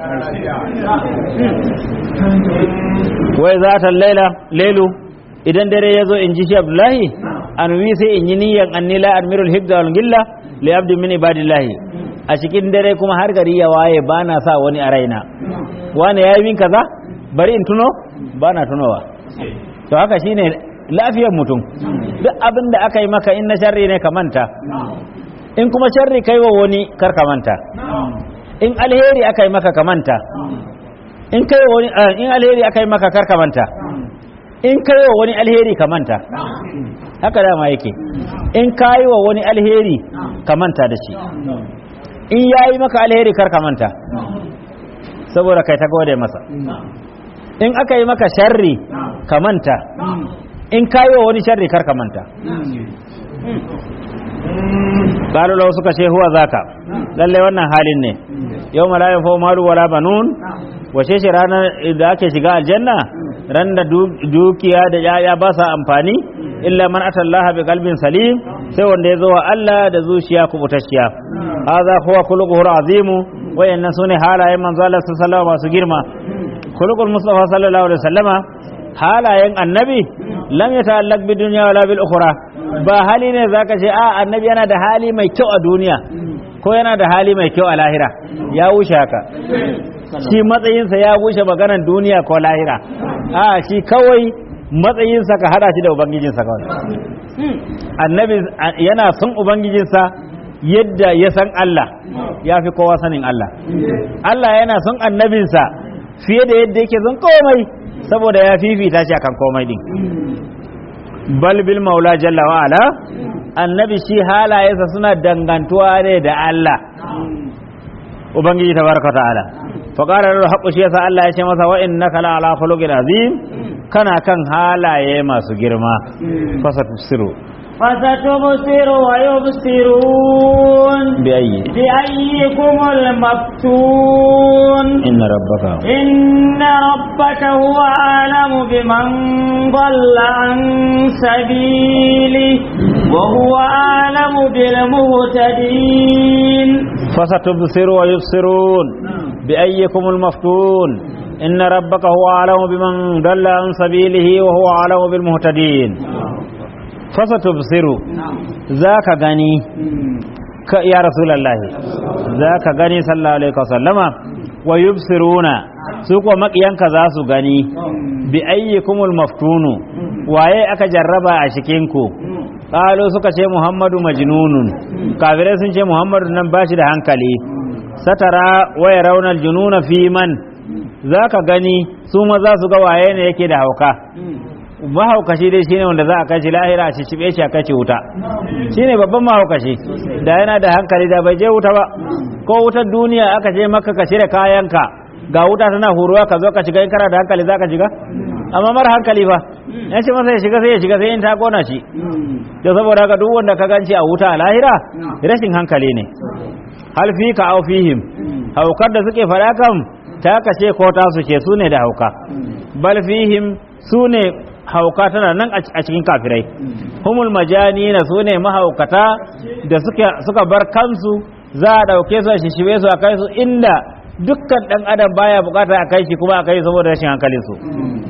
wai za ta laila lailu idan dare ya zo in ji shi abdullahi an wi sai in yi niyan annila admirul hibda wal gilla li abdi min ibadillahi a cikin dare kuma har gari ya waye ba na sa wani a raina wani ya yi min kaza bari in tuno ba na tunowa to haka shine lafiyar mutum duk abin da aka yi maka in na sharri ne ka manta in kuma sharri kai wa wani kar ka manta in alheri aka yi maka ka manta in kai wa wani ah, in alheri aka yi maka kar ka manta in kai wa wani alheri ka manta haka dama yake in kai wa wani alheri ka manta da shi in yayi maka alheri kar ka manta saboda kai ta gode masa in aka yi maka sharri ka manta in kayi wa wani sharri kar ka manta qalu law suka ce huwa zaka lalle wannan halin ne yawma la yanfa'u malu wala banun wace shi ranar da ake shiga aljanna ran da dukiya da yaya ba sa amfani illa man atallaha bi qalbin salim sai wanda ya zo wa Allah da zuciya kubutacciya hadha huwa khuluquhu azimu wayannan sune halayen manzo Allah sallallahu alaihi masu girma khuluqul mustafa sallallahu alaihi wasallama halayen annabi lam yata'allaq bi dunya wala bil ukhra ba hali ne zaka ce a annabi yana da hali mai kyau a duniya ko yana da hali mai kyau a lahira ya wuce haka shi matsayinsa ya wuce maganan duniya ko lahira a shi kawai matsayinsa ka hada shi da ubangijinsa kawai annabi yana son ubangijinsa yadda ya san Allah ya fi kowa sanin Allah Allah yana son annabinsa fiye da yadda yake son komai saboda ya fifita shi akan komai din bal bil maula jalla wa ala annabi shi halayensa suna dangantuwa ne da Allah ubangiji tabaraka ta'ala fa qala lahu haqqu shi yasa Allah ya ce masa wa innaka la ala khuluqin azim kana kan halaye masu girma fasa tusiru فستبصر ويبصرون بأي بأيكم المفتون إن ربك إن ربك هو أعلم بمن ضل عن سبيله وهو أعلم بالمهتدين فستبصر ويبصرون بأيكم المفتون إن ربك هو أعلم بمن ضل عن سبيله وهو أعلم بالمهتدين فستبصر ذاك غني ك- يا رسول الله ذاك غني صلى الله عليه وسلم ويبصرون سوق مقيانك ذا su gani bi ayyikumul maftunu waye aka jarraba a cikinku qalu suka ce muhammadu majnunun kafirai sun ce muhammadu nan bashi da hankali satara waya raunar jununa fi man zaka gani su ma za su ga waye ne yake da hauka mahaukaci dai shine wanda za a kai shi lahira a cicibe shi a kai shi wuta shine babban mahaukaci da yana da hankali da bai je wuta ba ko wutar duniya aka je maka ka shirya kayanka ga wuta tana huruwa ka zo ka shiga in kana da hankali za ka shiga amma mara hankali fa ya ce masa ya shiga sai ya shiga sai in ta kona shi to saboda haka duk wanda ka ganci a wuta a lahira rashin hankali ne hal fi ka au fihim haukar da suke faɗa kam ta kace ko ta su ce su ne da hauka bal fihim su ne hauka tana nan a cikin kafirai humul majani na su ne mahaukata da suka bar kansu za a ɗauke su a shishibe su a kai su inda dukkan ɗan adam baya bukata a kai shi kuma a kai saboda rashin hankalin su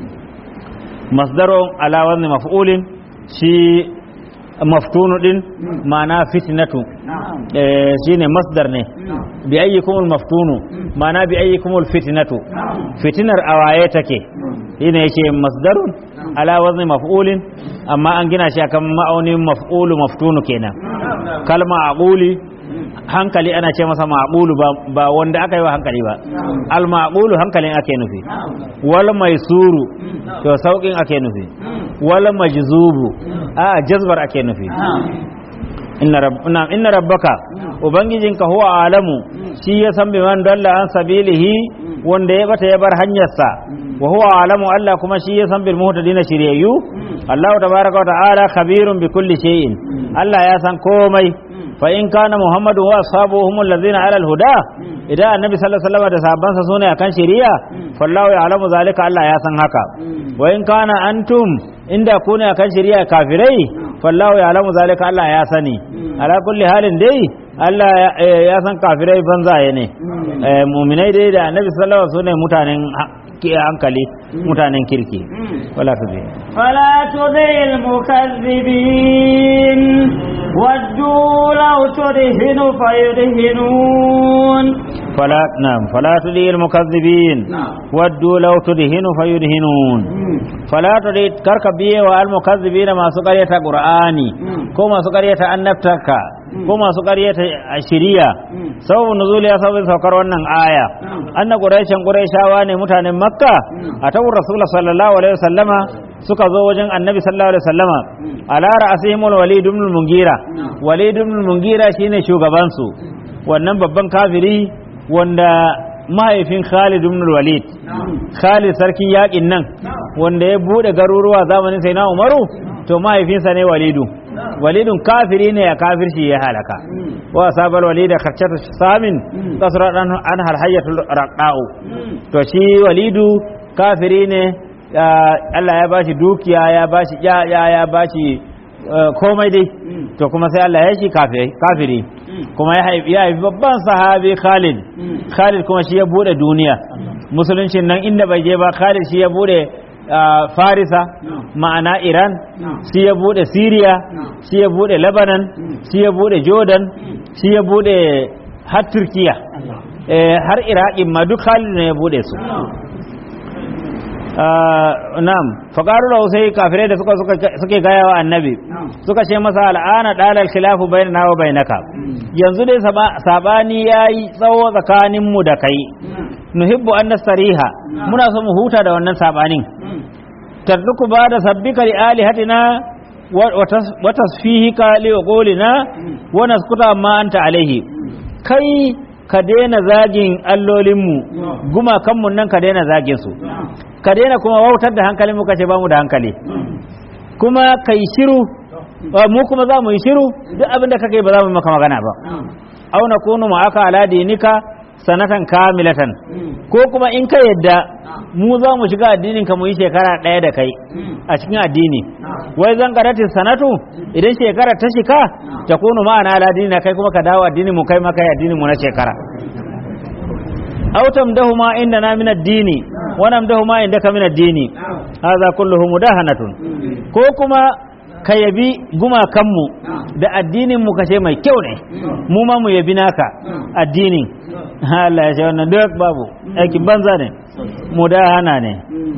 masdarun ala wani maf'ulin shi maftunu din ma'ana fitnatu eh shine masdar ne bi ayyikumul maftunu ma'ana bi ayyikumul fitnatu fitinar awaye take shine yake masdarun ala wazni maf'ulin amma an gina shi akan ma'aunin maf'ulu maftunu kenan kalma aquli hankali ana ce masa maqulu ba, ba wanda aka yi wa hankali ba al maqulu hankalin ake nufi wal maisuru to saukin ake nufi wal majzubu a jazbar ake nufi inna rabbuna inna rabbaka ubangijinka huwa alamu shi ya san biman dalla an sabilihi wanda ya bata ya bar hanyarsa wa huwa alamu Allah kuma shi ya san bil muhtadina shiryayyu Allah tabaraka wa ta'ala khabirun bi kulli shay'in Allah ya san komai fa in kana muhammadu wa ashabuhum allazina ala al-huda idan annabi sallallahu alaihi wasallam da sahabbansa sune akan shari'a fallahu ya'lamu zalika Allah ya san haka wa in kana antum inda ku ne akan shari'a kafirai fallahu ya'lamu zalika Allah ya sani ala kulli halin dai Allah ya san kafirai banzaye ne muminai dai da annabi sallallahu alaihi wasallam mutanen hankali mutanen kirki wala su zai فلا تطع المكذبين ودوا لو تدهن فيدهنون فلا نعم فلا تطع المكذبين ودوا لو تدهن فيدهنون فلا تطع كرك بيه والمكذبين ما سقرية قرآني كما سقرية النبتك ko masu ƙaryata a shiriya sababin nuzuli ya sababin saukar wannan aya anna quraishan quraishawa ne mutanen makka a tawur rasul sallallahu alaihi wasallama suka zo wajen annabi sallallahu alaihi wasallama ala ra'asihim walid ibn mungira walid ibn mungira shine shugaban su wannan babban kafiri wanda mahaifin Khalid ibn Walid Khalid sarkin yakin nan wanda ya bude garuruwa zamanin sai na Umaru to mahaifinsa ne Walidu walidun kafiri ne ya kafirci ya halaka wa sabal walida kharchatu samin kasra an hal hayatul raqau to shi walidu kafiri ne Allah ya bashi dukiya ya bashi ya ya bashi komai dai to kuma sai Allah ya shi kafiri kuma ya haifi ya haifi babban sahabi Khalid Khalid kuma shi ya bude duniya musuluncin nan inda bai je ba Khalid shi ya bude farisa ma'ana iran shi ya bude syria shi ya bude lebanon shi ya bude jordan shi ya bude har turkiya har iraqin ma duk halin ne ya bude su na'am faqaru lahu sai kafirai da suka suke gaya wa annabi suka ce masa al'ana dalal khilafu bainana wa bainaka yanzu dai sabani yayi tsawo tsakanin mu da kai nuhibbu an nastariha muna so mu huta da wannan sabanin tarduku ba da sabbika li alihatina wa tasfihika li qawlina wa naskuta ma anta alaihi kai ka daina zagin allolinmu gumakanmu nan ka daina zagin su ka daina kuma wautar da hankalin mu kace ba mu da hankali kuma kai shiru mu kuma za mu yi shiru duk abin da kake ba za mu maka magana ba au nakunu ma'aka ala dinika sanatan kamilatan ko kuma in ka yadda mu za mu shiga addinin ka mu yi shekara ɗaya da kai a cikin addini wai zan karati sanatu idan shekara ta shika ta kunu ma'ana ala dinina kai kuma ka dawo addinin mu kai maka addinin mu na shekara aw tamdahu ma indana min ad-dini wa namdahu ma indaka min ad-dini hadha kulluhu mudahanatun ko kuma ka yabi gumakanmu da addinin mu kashe mai kyau ne mu ma mu yabi naka addinin Allah ya ce wannan duk babu aikin banza ne mudahana ne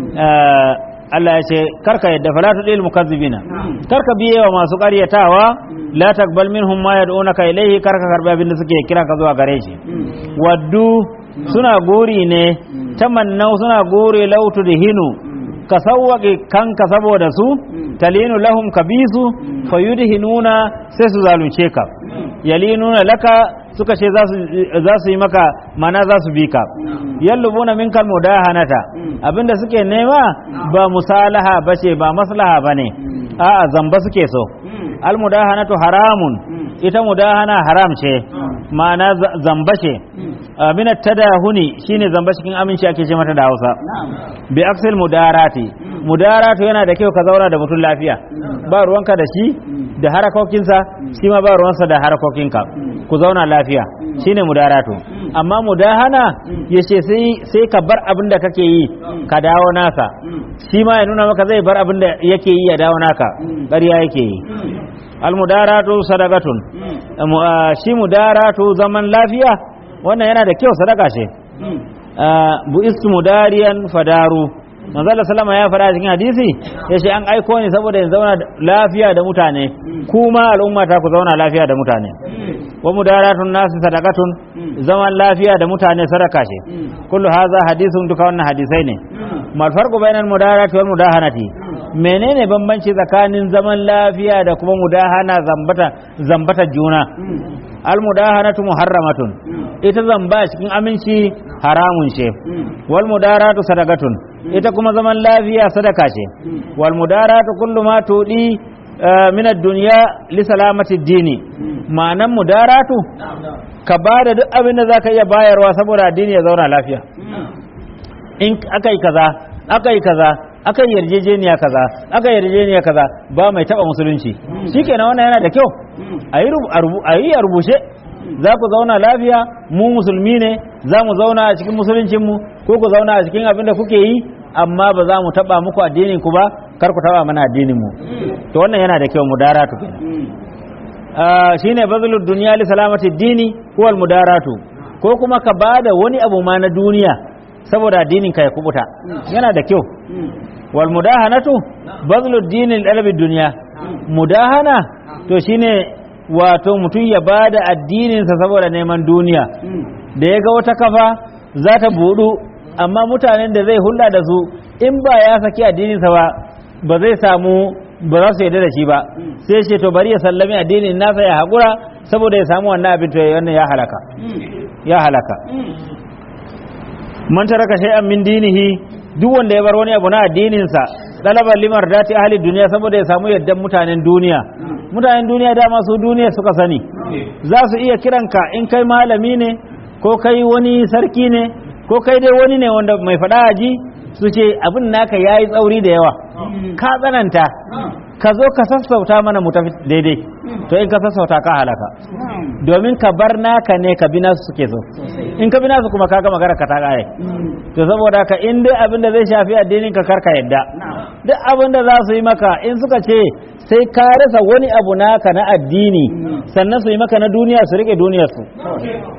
Allah ya ce karka yadda fala tudil mukazzibina karka biye wa masu ƙaryatawa la takbal minhum ma yad'unaka ilayhi karka karbi abin da suke kira ka zuwa gare shi waddu suna gori ne tamannau suna gori lautu da hinu ka sawwaƙe kanka saboda su talinu lahum kabisu fayudhinuna sai su zalunce ka yalinuna laka suka ce za su yi maka mana za su bi ka yallubuna minkal mudahanata abinda suke nema ba musalaha bace ba maslaha bane a'a zamba suke so al mudahanatu haramun ita mudahana haram ce ma'ana zamba ce minat tadahuni shine zamba cikin aminci ake ce mata da Hausa bi aksil mudarati mudaratu yana da kyau ka zauna da mutum lafiya ba ruwanka da shi da harakokinsa shi ma ba ruwansa da harakokinka ku zauna lafiya shine mudaratu amma mudahana yace sai sai ka bar abin da kake yi ka dawo nasa shi ma ya nuna maka zai bar abin da yake yi ya dawo naka ƙarya yake yi almudaratu sadaqatun shi mudaratu zaman lafiya wannan yana da kyau sadaka ce bu istu mudariyan fadaru manzo sallama ya fara cikin hadisi yace an aiko ni saboda in zauna lafiya da mutane kuma al'umma ta ku zauna lafiya da mutane wa mudaratun nasi sadaqatun zaman lafiya da mutane sadaka ce kullu hadha hadithun duka wannan hadisai ne mal farqu bainal mudarati wal mudahanati menene bambanci tsakanin zaman lafiya da kuma mudahana zambata zambata juna al mudahanatu muharramatun ita zamba cikin aminci haramun ce wal mudaratu sadaqatun ita kuma zaman lafiya sadaka ce wal mudaratu kullu ma tudi min ad-dunya li salamati ad-dini ma'anan mudaratu ka bada duk abin da zaka iya bayarwa saboda addini ya zauna lafiya in akai kaza akai kaza akan yarjejeniya kaza akan yarjejeniya kaza ba mai taba musulunci shikenan wannan yana da kyau a yi a rubuce za ku zauna lafiya mu musulmi ne za mu zauna a cikin musuluncinmu ko ku zauna a cikin abin da kuke yi amma ba za mu taba muku addinin ku ba kar ku taba mana addinin mu to wannan yana da kyau mudaratu kenan shine bazlud dunya li salamati dini huwa al mudaratu ko kuma ka bada wani abu ma na duniya saboda addinin ka ya kubuta yana da kyau wal mudahanatu bazlud dini li talabi dunya mudahana to shine wato mutum ya bada addininsa saboda neman duniya da ya ga wata kafa za ta budu amma mutanen da zai hulɗa da su in ba ya saki addininsa ba ba zai samu ba za su yarda da shi ba sai ce to bari ya sallami addinin nasa ya haƙura saboda ya samu wannan abin to wannan ya halaka ya halaka man taraka shay'an min dinihi duk wanda ya bar wani abu na addininsa dalabar limar dati ahli duniya saboda ya samu yaddan mutanen duniya mutanen duniya dama su duniya suka sani za su iya kiranka in kai malami ne ko kai wani sarki ne ko kai dai wani ne wanda mai faɗa aji su ce abin naka ya yi tsauri da yawa ka tsananta ka zo ka sassauta mana mu tafi daidai to in ka sassauta ka halaka domin ka bar naka ne ka bi nasu suke so in ka bi nasu kuma ka gama gara ka ta kare to saboda ka in dai abin da zai shafi addinin ka karka yadda duk abin da za su yi maka in suka ce sai ka rasa wani abu naka na addini sannan su yi maka na duniya su rike duniyar su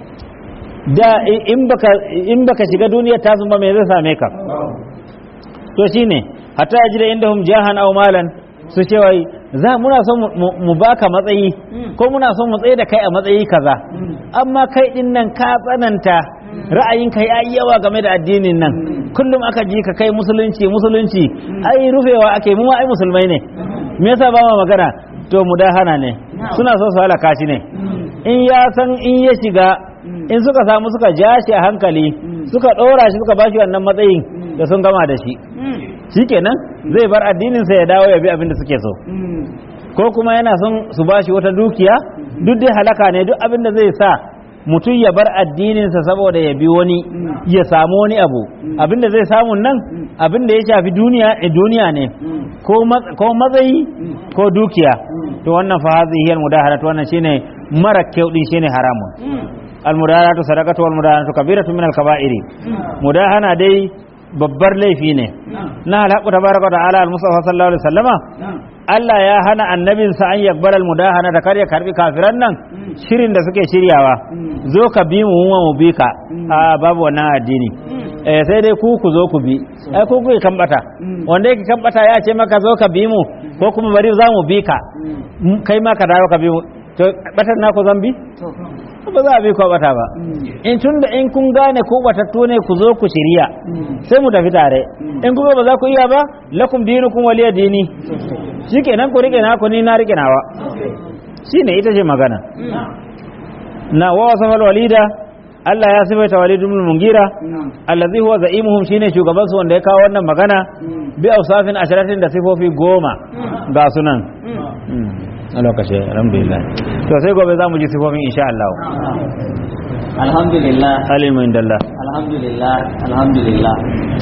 da in baka in baka shiga duniyar tasu ba me zai same ka to shine hatta yajida indahum jahan aw malan su ce wai za muna son mu- mu- mu baka matsayi ko muna son mu tsaye da kai a matsayi kaza amma kai din nan ka tsananta ra'ayinka ya yi yawa game da addinin nan kullum aka ji ka kai musulunci musulunci ai rufewa ake mu ma ai musulmai ne me yasa ba ma magana to mudahana ne suna so su halaka shi ne in ya san in ya shiga in suka samu suka ja shi a hankali suka ɗora shi suka bashi wannan matsayin da sun gama da shi shikenan zai bar addinin sa ya dawo ya bi abin da suke so ko kuma yana son su bashi wata dukiya duk dai halaka ne duk abin da zai sa mutum ya bar addininsa saboda ya bi wani ya samu wani abu abin da zai samu nan abin da ya shafi duniya eh, duniya ne ko mat- ko matsayi ko dukiya to wannan fa hadhihi almudaharatu wannan shine mara kyau din shine haramun almudaharatu sadaqatu walmudaharatu kabiratu min alkaba'iri mudahana dai babbar laifi ne na alhaqu tabaraka wa ta'ala al-mustafa sallallahu alaihi wasallama Allah ya hana annabinsa an yakbar almudahana da kar ya karbi kafiran nan shirin da suke shiryawa zo ka bi mu mu mu bi ka a babu wannan addini eh sai dai ku ku zo ku bi ai ku ku kan bata wanda yake kan bata ya ce maka zo ka bi mu ko kuma bari za mu bi ka M- kai ma ka dawo ka bi mu to batar na ku zan bi ba za a bi ku a bata ba in tunda in kun gane ku batattu ne ku zo ku shirya sai mu tafi tare in kuma ba za ku iya ba lakum dinukum waliya dini shikenan ku rike naku ni na rike nawa shine ita ce magana na wa wasafal walida Allah ya sifaita Walid ibn Mungira allazi huwa za'imuhum shine shugaban su wanda ya kawo wannan magana bi awsafin asharatin da sifofi goma ga sunan a lokacin alhamdulillah to sai gobe za mu ji sifofin insha Allah alhamdulillah alimu indallah alhamdulillah alhamdulillah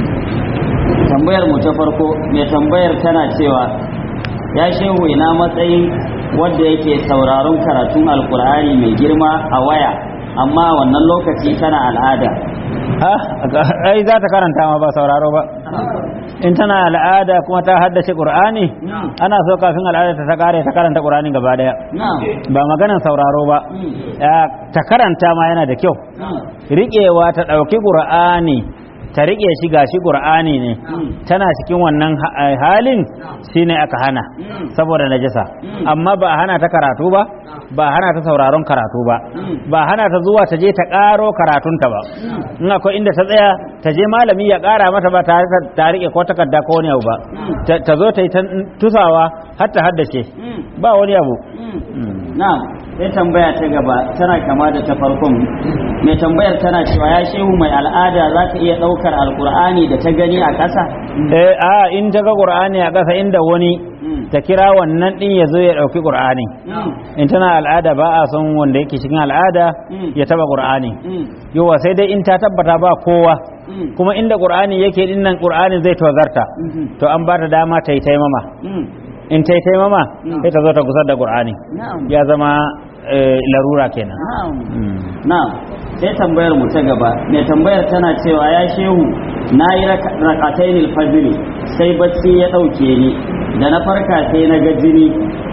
tambayar mu ta farko mai tambayar tana cewa ya shehu ina matsayin wanda yake sauraron karatun alkur'ani mai girma a waya amma wannan lokaci tana al'ada ha ai za ta karanta ma ba sauraro ba in tana al'ada kuma ta haddace qur'ani ana so kafin al'ada ta kare ta karanta qur'ani gaba daya na'am ba maganan sauraro ba Ya, ta karanta ma yana da kyau riƙewa ta ɗauki ƙur'ani ta riƙe shi gashi ƙur'ani ne tana cikin wannan ha- halin shine aka hana saboda najasa amma ba a hana ta karatu ba ba a hana ta sauraron karatu ba ba a hana ta zuwa ta je ta ƙaro karatunta ba in akwai inda ta tsaya ta je malami ya ƙara mata ba tare da ta riƙe ko takarda ko wani abu ba Ta- ta zo ta yi ta tusawa har ta haddace ba wani abu na'am sai tambaya ta gaba tana kama da ta farkon mai tambayar tana cewa ya shehu mai al'ada za ta iya ɗaukar alkur'ani da ta gani a ƙasa eh a in ta ga qur'ani a ƙasa inda wani ta kira wannan din ya zo ya ɗauki qur'ani in tana al'ada ba a son wanda yake cikin al'ada ya taba qur'ani yawa sai dai in ta tabbata ba kowa kuma inda qur'ani yake din nan qur'ani zai tozarta to an ba ta dama ta yi taimama in ta yi taimama sai ta zo ta gusar da qur'ani na'am ya zama eh, larura kenan na'am Mm. na'am sai tambayar mu ta gaba mai tambayar tana cewa ya shehu na yi rakatainil fajiri sai bacci ya ɗauke ni da na farka sai na ga jini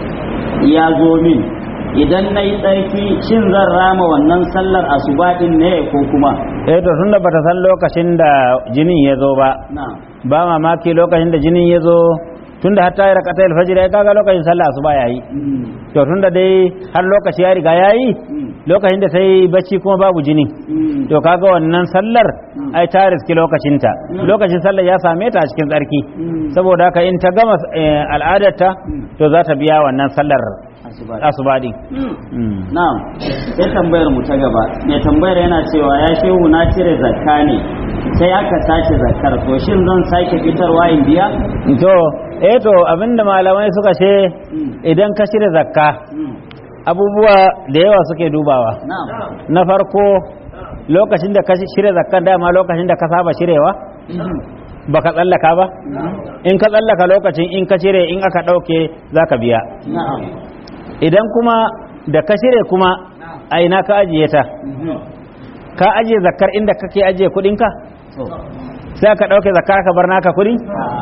ya zo min idan na yi tsarki shin zan rama wannan sallar asuba din ne ko kuma eh to tunda bata san lokacin da jinin ya zo ba na'am ba mamaki lokacin da jinin ya zo tunda har ta yi rakata alfajir ya kaga lokacin sallah asuba yayi Mm. to tunda dai har lokaci ya riga yayi Mm. lokacin da ta yi bacci kuma babu jini Mm. to kaga wannan sallar ai ta riski lokacinta lokacin sallar ya same ta a cikin tsarki Mm. saboda haka in ta gama eh, al'adarta to za ta biya wannan sallar asuba asuba din Mm. Mm. Na'am, sai tambayar mu ta gaba. Mai tambayar yana cewa ya shehu na cire zakka ne, sai aka sace zakkar, to shin zan sake fitarwa in biya? to eh to abinda malamai suka ce Mm. idan ka shirya zakka Mm. abubuwa da yawa suke dubawa Na'am. na farko lokacin da ka shirya zakkan dama lokacin da ka saba shirewa Mhm. baka tsallaka ba in ka tsallaka lokacin in ka cire in aka ɗauke za ka biya Na'am. idan kuma da ka shirya kuma a ina ka ajiye ta Mhm. ka ajiye zakkar inda kake ajiye kuɗinka To. sai ka ɗauke zakkar ka bar naka kuɗi Ah.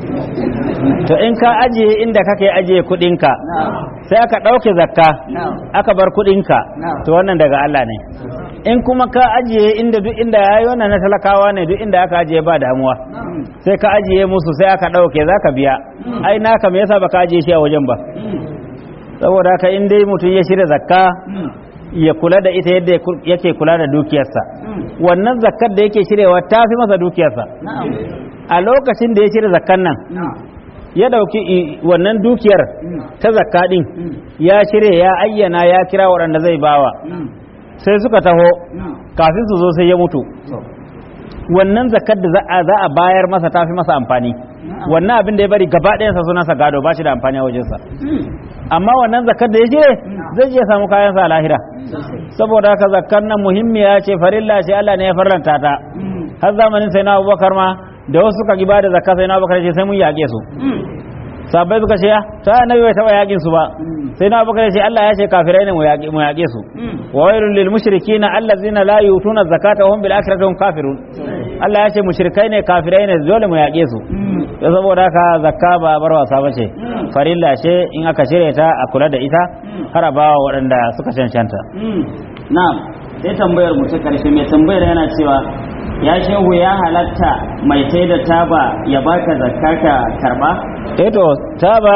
to in ka ajiye inda kake ajiye kuɗinka Na'am. sai aka ɗauke zakka Na'am. aka bar kuɗinka Na'am. to wannan daga Allah ne in kuma ka ajiye inda duk inda yayi wannan na talakawa ne duk inda aka ajiye ba damuwa sai ka ajiye musu sai aka ɗauke za ka biya ai naka me yasa baka ajiye shi a wajen ba saboda haka in dai mutum ya shirya zakka ya kula da ita yadda yake kula da dukiyarsa wannan zakkar da yake shirewa ta fi masa dukiyarsa a lokacin da ya shirya zakkan nan ya dauki wannan dukiyar ta zakka din ya shirya ya ayyana ya kira waɗanda zai bawa sai suka taho kafin su zo sai ya mutu wannan zakkar da za a bayar masa ta fi masa amfani wannan abin da ya bari gaba ɗayansa sunansa gado ba shi da amfani a wajensa amma wannan zakkar da ya je zai je samu kayansa a lahira saboda haka zakkar nan muhimmiya ce farilla ce Allah ne ya farlanta ta har zamanin sai na Abubakar ma da wasu suka ki bada zakka sai na Abubakar ce sai mun yaƙe su sabai suka ce ta annabi bai taba yaƙin su ba sai na Abubakar ce Allah ya ce kafirai ne mu yaƙe su wa wailul lil mushrikeena allazina la yutuna zakata wa hum bil akhirati hum kafirun Allah ya ce mushrikai ne kafirai ne dole mu yaƙe su da saboda haka zakka ba bar wasa ba ce farilla ce in aka shirya ta a kula da ita har a bawa waɗanda suka cancanta na'am sai tambayar mu ta karshe mai tambayar yana cewa ya shehu ya halatta mai sai da taba ya baka zakka ka karba eh to taba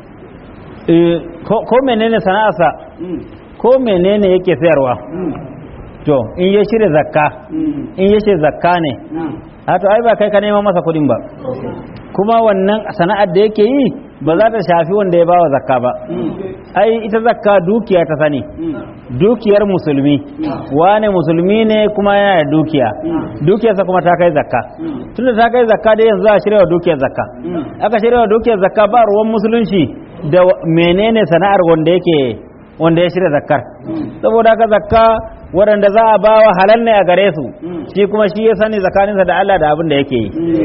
ko menene sana'arsa ko menene yake sayarwa to in ya shirya zakka in ya ce zakka ne a to ai ba kai ka nema masa kudin ba kuma wannan sana'ar da yake yi ba za ta shafi wanda ya bawa zakka ba ai ita zakka dukiya ta sani dukiyar musulmi wane musulmi ne kuma yana da dukiya dukiyarsa kuma ta kai zakka tunda ta kai zakka dai yanzu a shirya dukiyar zakka aka shirya dukiyar zakka ba ruwan musulunci da menene sana'ar wanda yake wanda ya shirya zakkar saboda haka zakka waɗanda za a bawa halal ne a gare su shi kuma shi ya sani tsakaninsa da Allah da abin da yake yi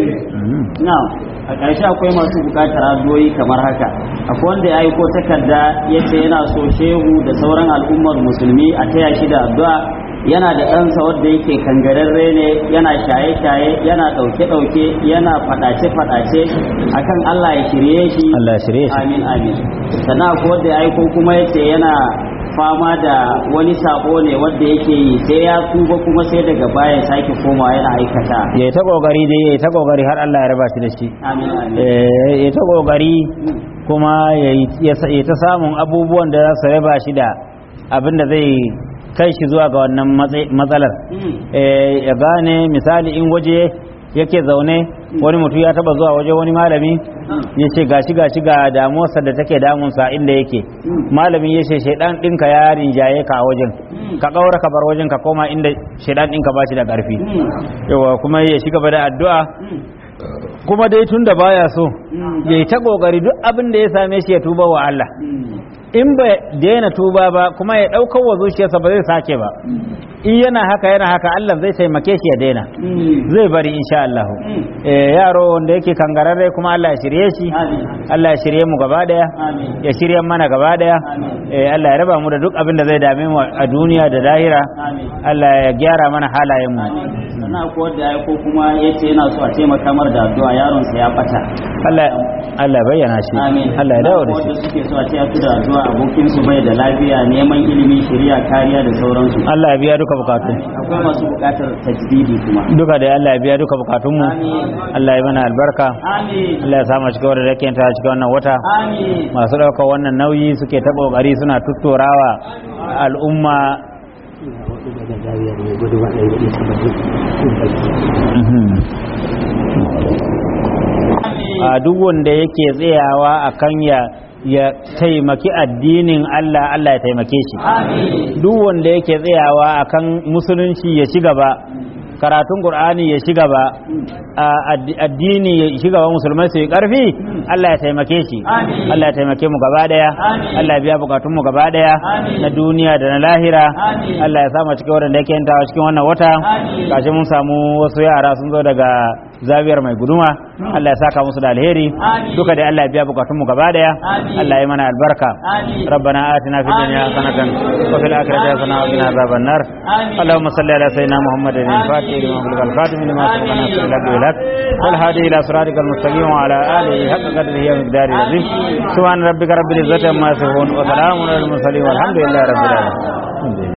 na a ƙarshe akwai masu buƙatar addu'o'i kamar haka akwai wanda ya aiko takarda ya ce yana so shehu da sauran al'ummar musulmi a taya shi da addu'a yana da ɗansa wanda yake kangararre ne yana shaye-shaye yana ɗauke-ɗauke yana faɗace-faɗace akan Allah ya shirye shi Allah ya shirye shi amin amin sannan akwai wanda ya aiko kuma ya ce yana fama da wani sabo ne wanda yake yi sai ya tuba kuma sai daga baya sake komawa yana aikata ya ta kokari dai ya ta kokari har Allah ya raba shi da shi amin amin Eh, ya ta kokari kuma ya ta samun abubuwan da za su raba shi da abin da zai kai shi zuwa ga wannan matsa- matsalar Eh, ya gane misali in waje yake zaune wani mutum ya taba zuwa waje wani malami ya ce gashi gashi ga damuwarsa da take damunsa inda yake malamin ya ce shaidan ɗinka ya rinjaye ka a wajen ka ƙaura ka bar wajen ka koma inda shaidan ɗinka ba shi da ƙarfi yawa kuma ya shiga gaba da addu'a kuma dai tun da baya so ya yi ta ƙoƙari duk abin da ya same shi ya tuba wa Allah in ba daina tuba ba kuma ya ɗaukar wa zuciyarsa ba zai sake ba in yana haka yana haka Allah zai taimake shi ya daina zai bari insha Allah eh yaro wanda yake kangararre kuma Allah ya shirye shi Allah ya shirye mu gaba daya Amin. ya shirye mana gaba daya Amin. eh Allah ya raba mu da duk abin da zai dame mu a duniya da lahira Amin. Allah ya gyara mana halayen mu sannan akwai wanda ya aiko kuma ya ce yana so a taimaka mar da addu'a yaronsa ya bata Allah Allah ya bayyana shi amin Allah ya dawo da shi wanda suke so a taya su da addu'a abokin su bai da lafiya neman ilimi shari'a kariya da sauransu Allah ya biya duka bukatu akwai masu bukatar tajdidi kuma duka da Allah ya biya duka bukatun mu Amin. Allah ya mana albarka amin Allah ya samu cikin wadda yake ta cikin wannan wata amin masu ɗaukar wannan nauyi suke ta ƙoƙari suna tutturawa al'umma a duk wanda yake tsayawa a kan ya ya taimaki addinin Allah Allah ya taimake shi amin duk wanda yake tsayawa akan musulunci ya ci gaba karatun qur'ani ya ci gaba a addi- addini ya ci gaba musulmai su yi karfi Allah ya taimake shi Amin. Allah ya taimake mu gaba daya Amin. Allah ya biya bukatun mu gaba daya Amin. na duniya da na lahira Amin. Allah ya samu cikin wadanda yake yantawa cikin wannan wata Amin. gashi mun samu wasu yara sun zo daga zabiyar mai guduma Allah ya saka musu da alheri Amin. duka da Allah ya biya bukatun mu gaba daya Amin. Allah ya mana albarka amin ربنا آتنا في الدنيا آمين. حسنة وفي الآخرة حسنة وقنا عذاب النار آمين. اللهم صل على سيدنا محمد الفاتح لما أغلق الخاتم لما سبق آمين. ناصر الحق بالحق والهادي إلى صراطك المستقيم وعلى آله حق قدره ومقداره العظيم سبحان ربك رب العزة عما يصفون وسلام على المرسلين والحمد لله رب العالمين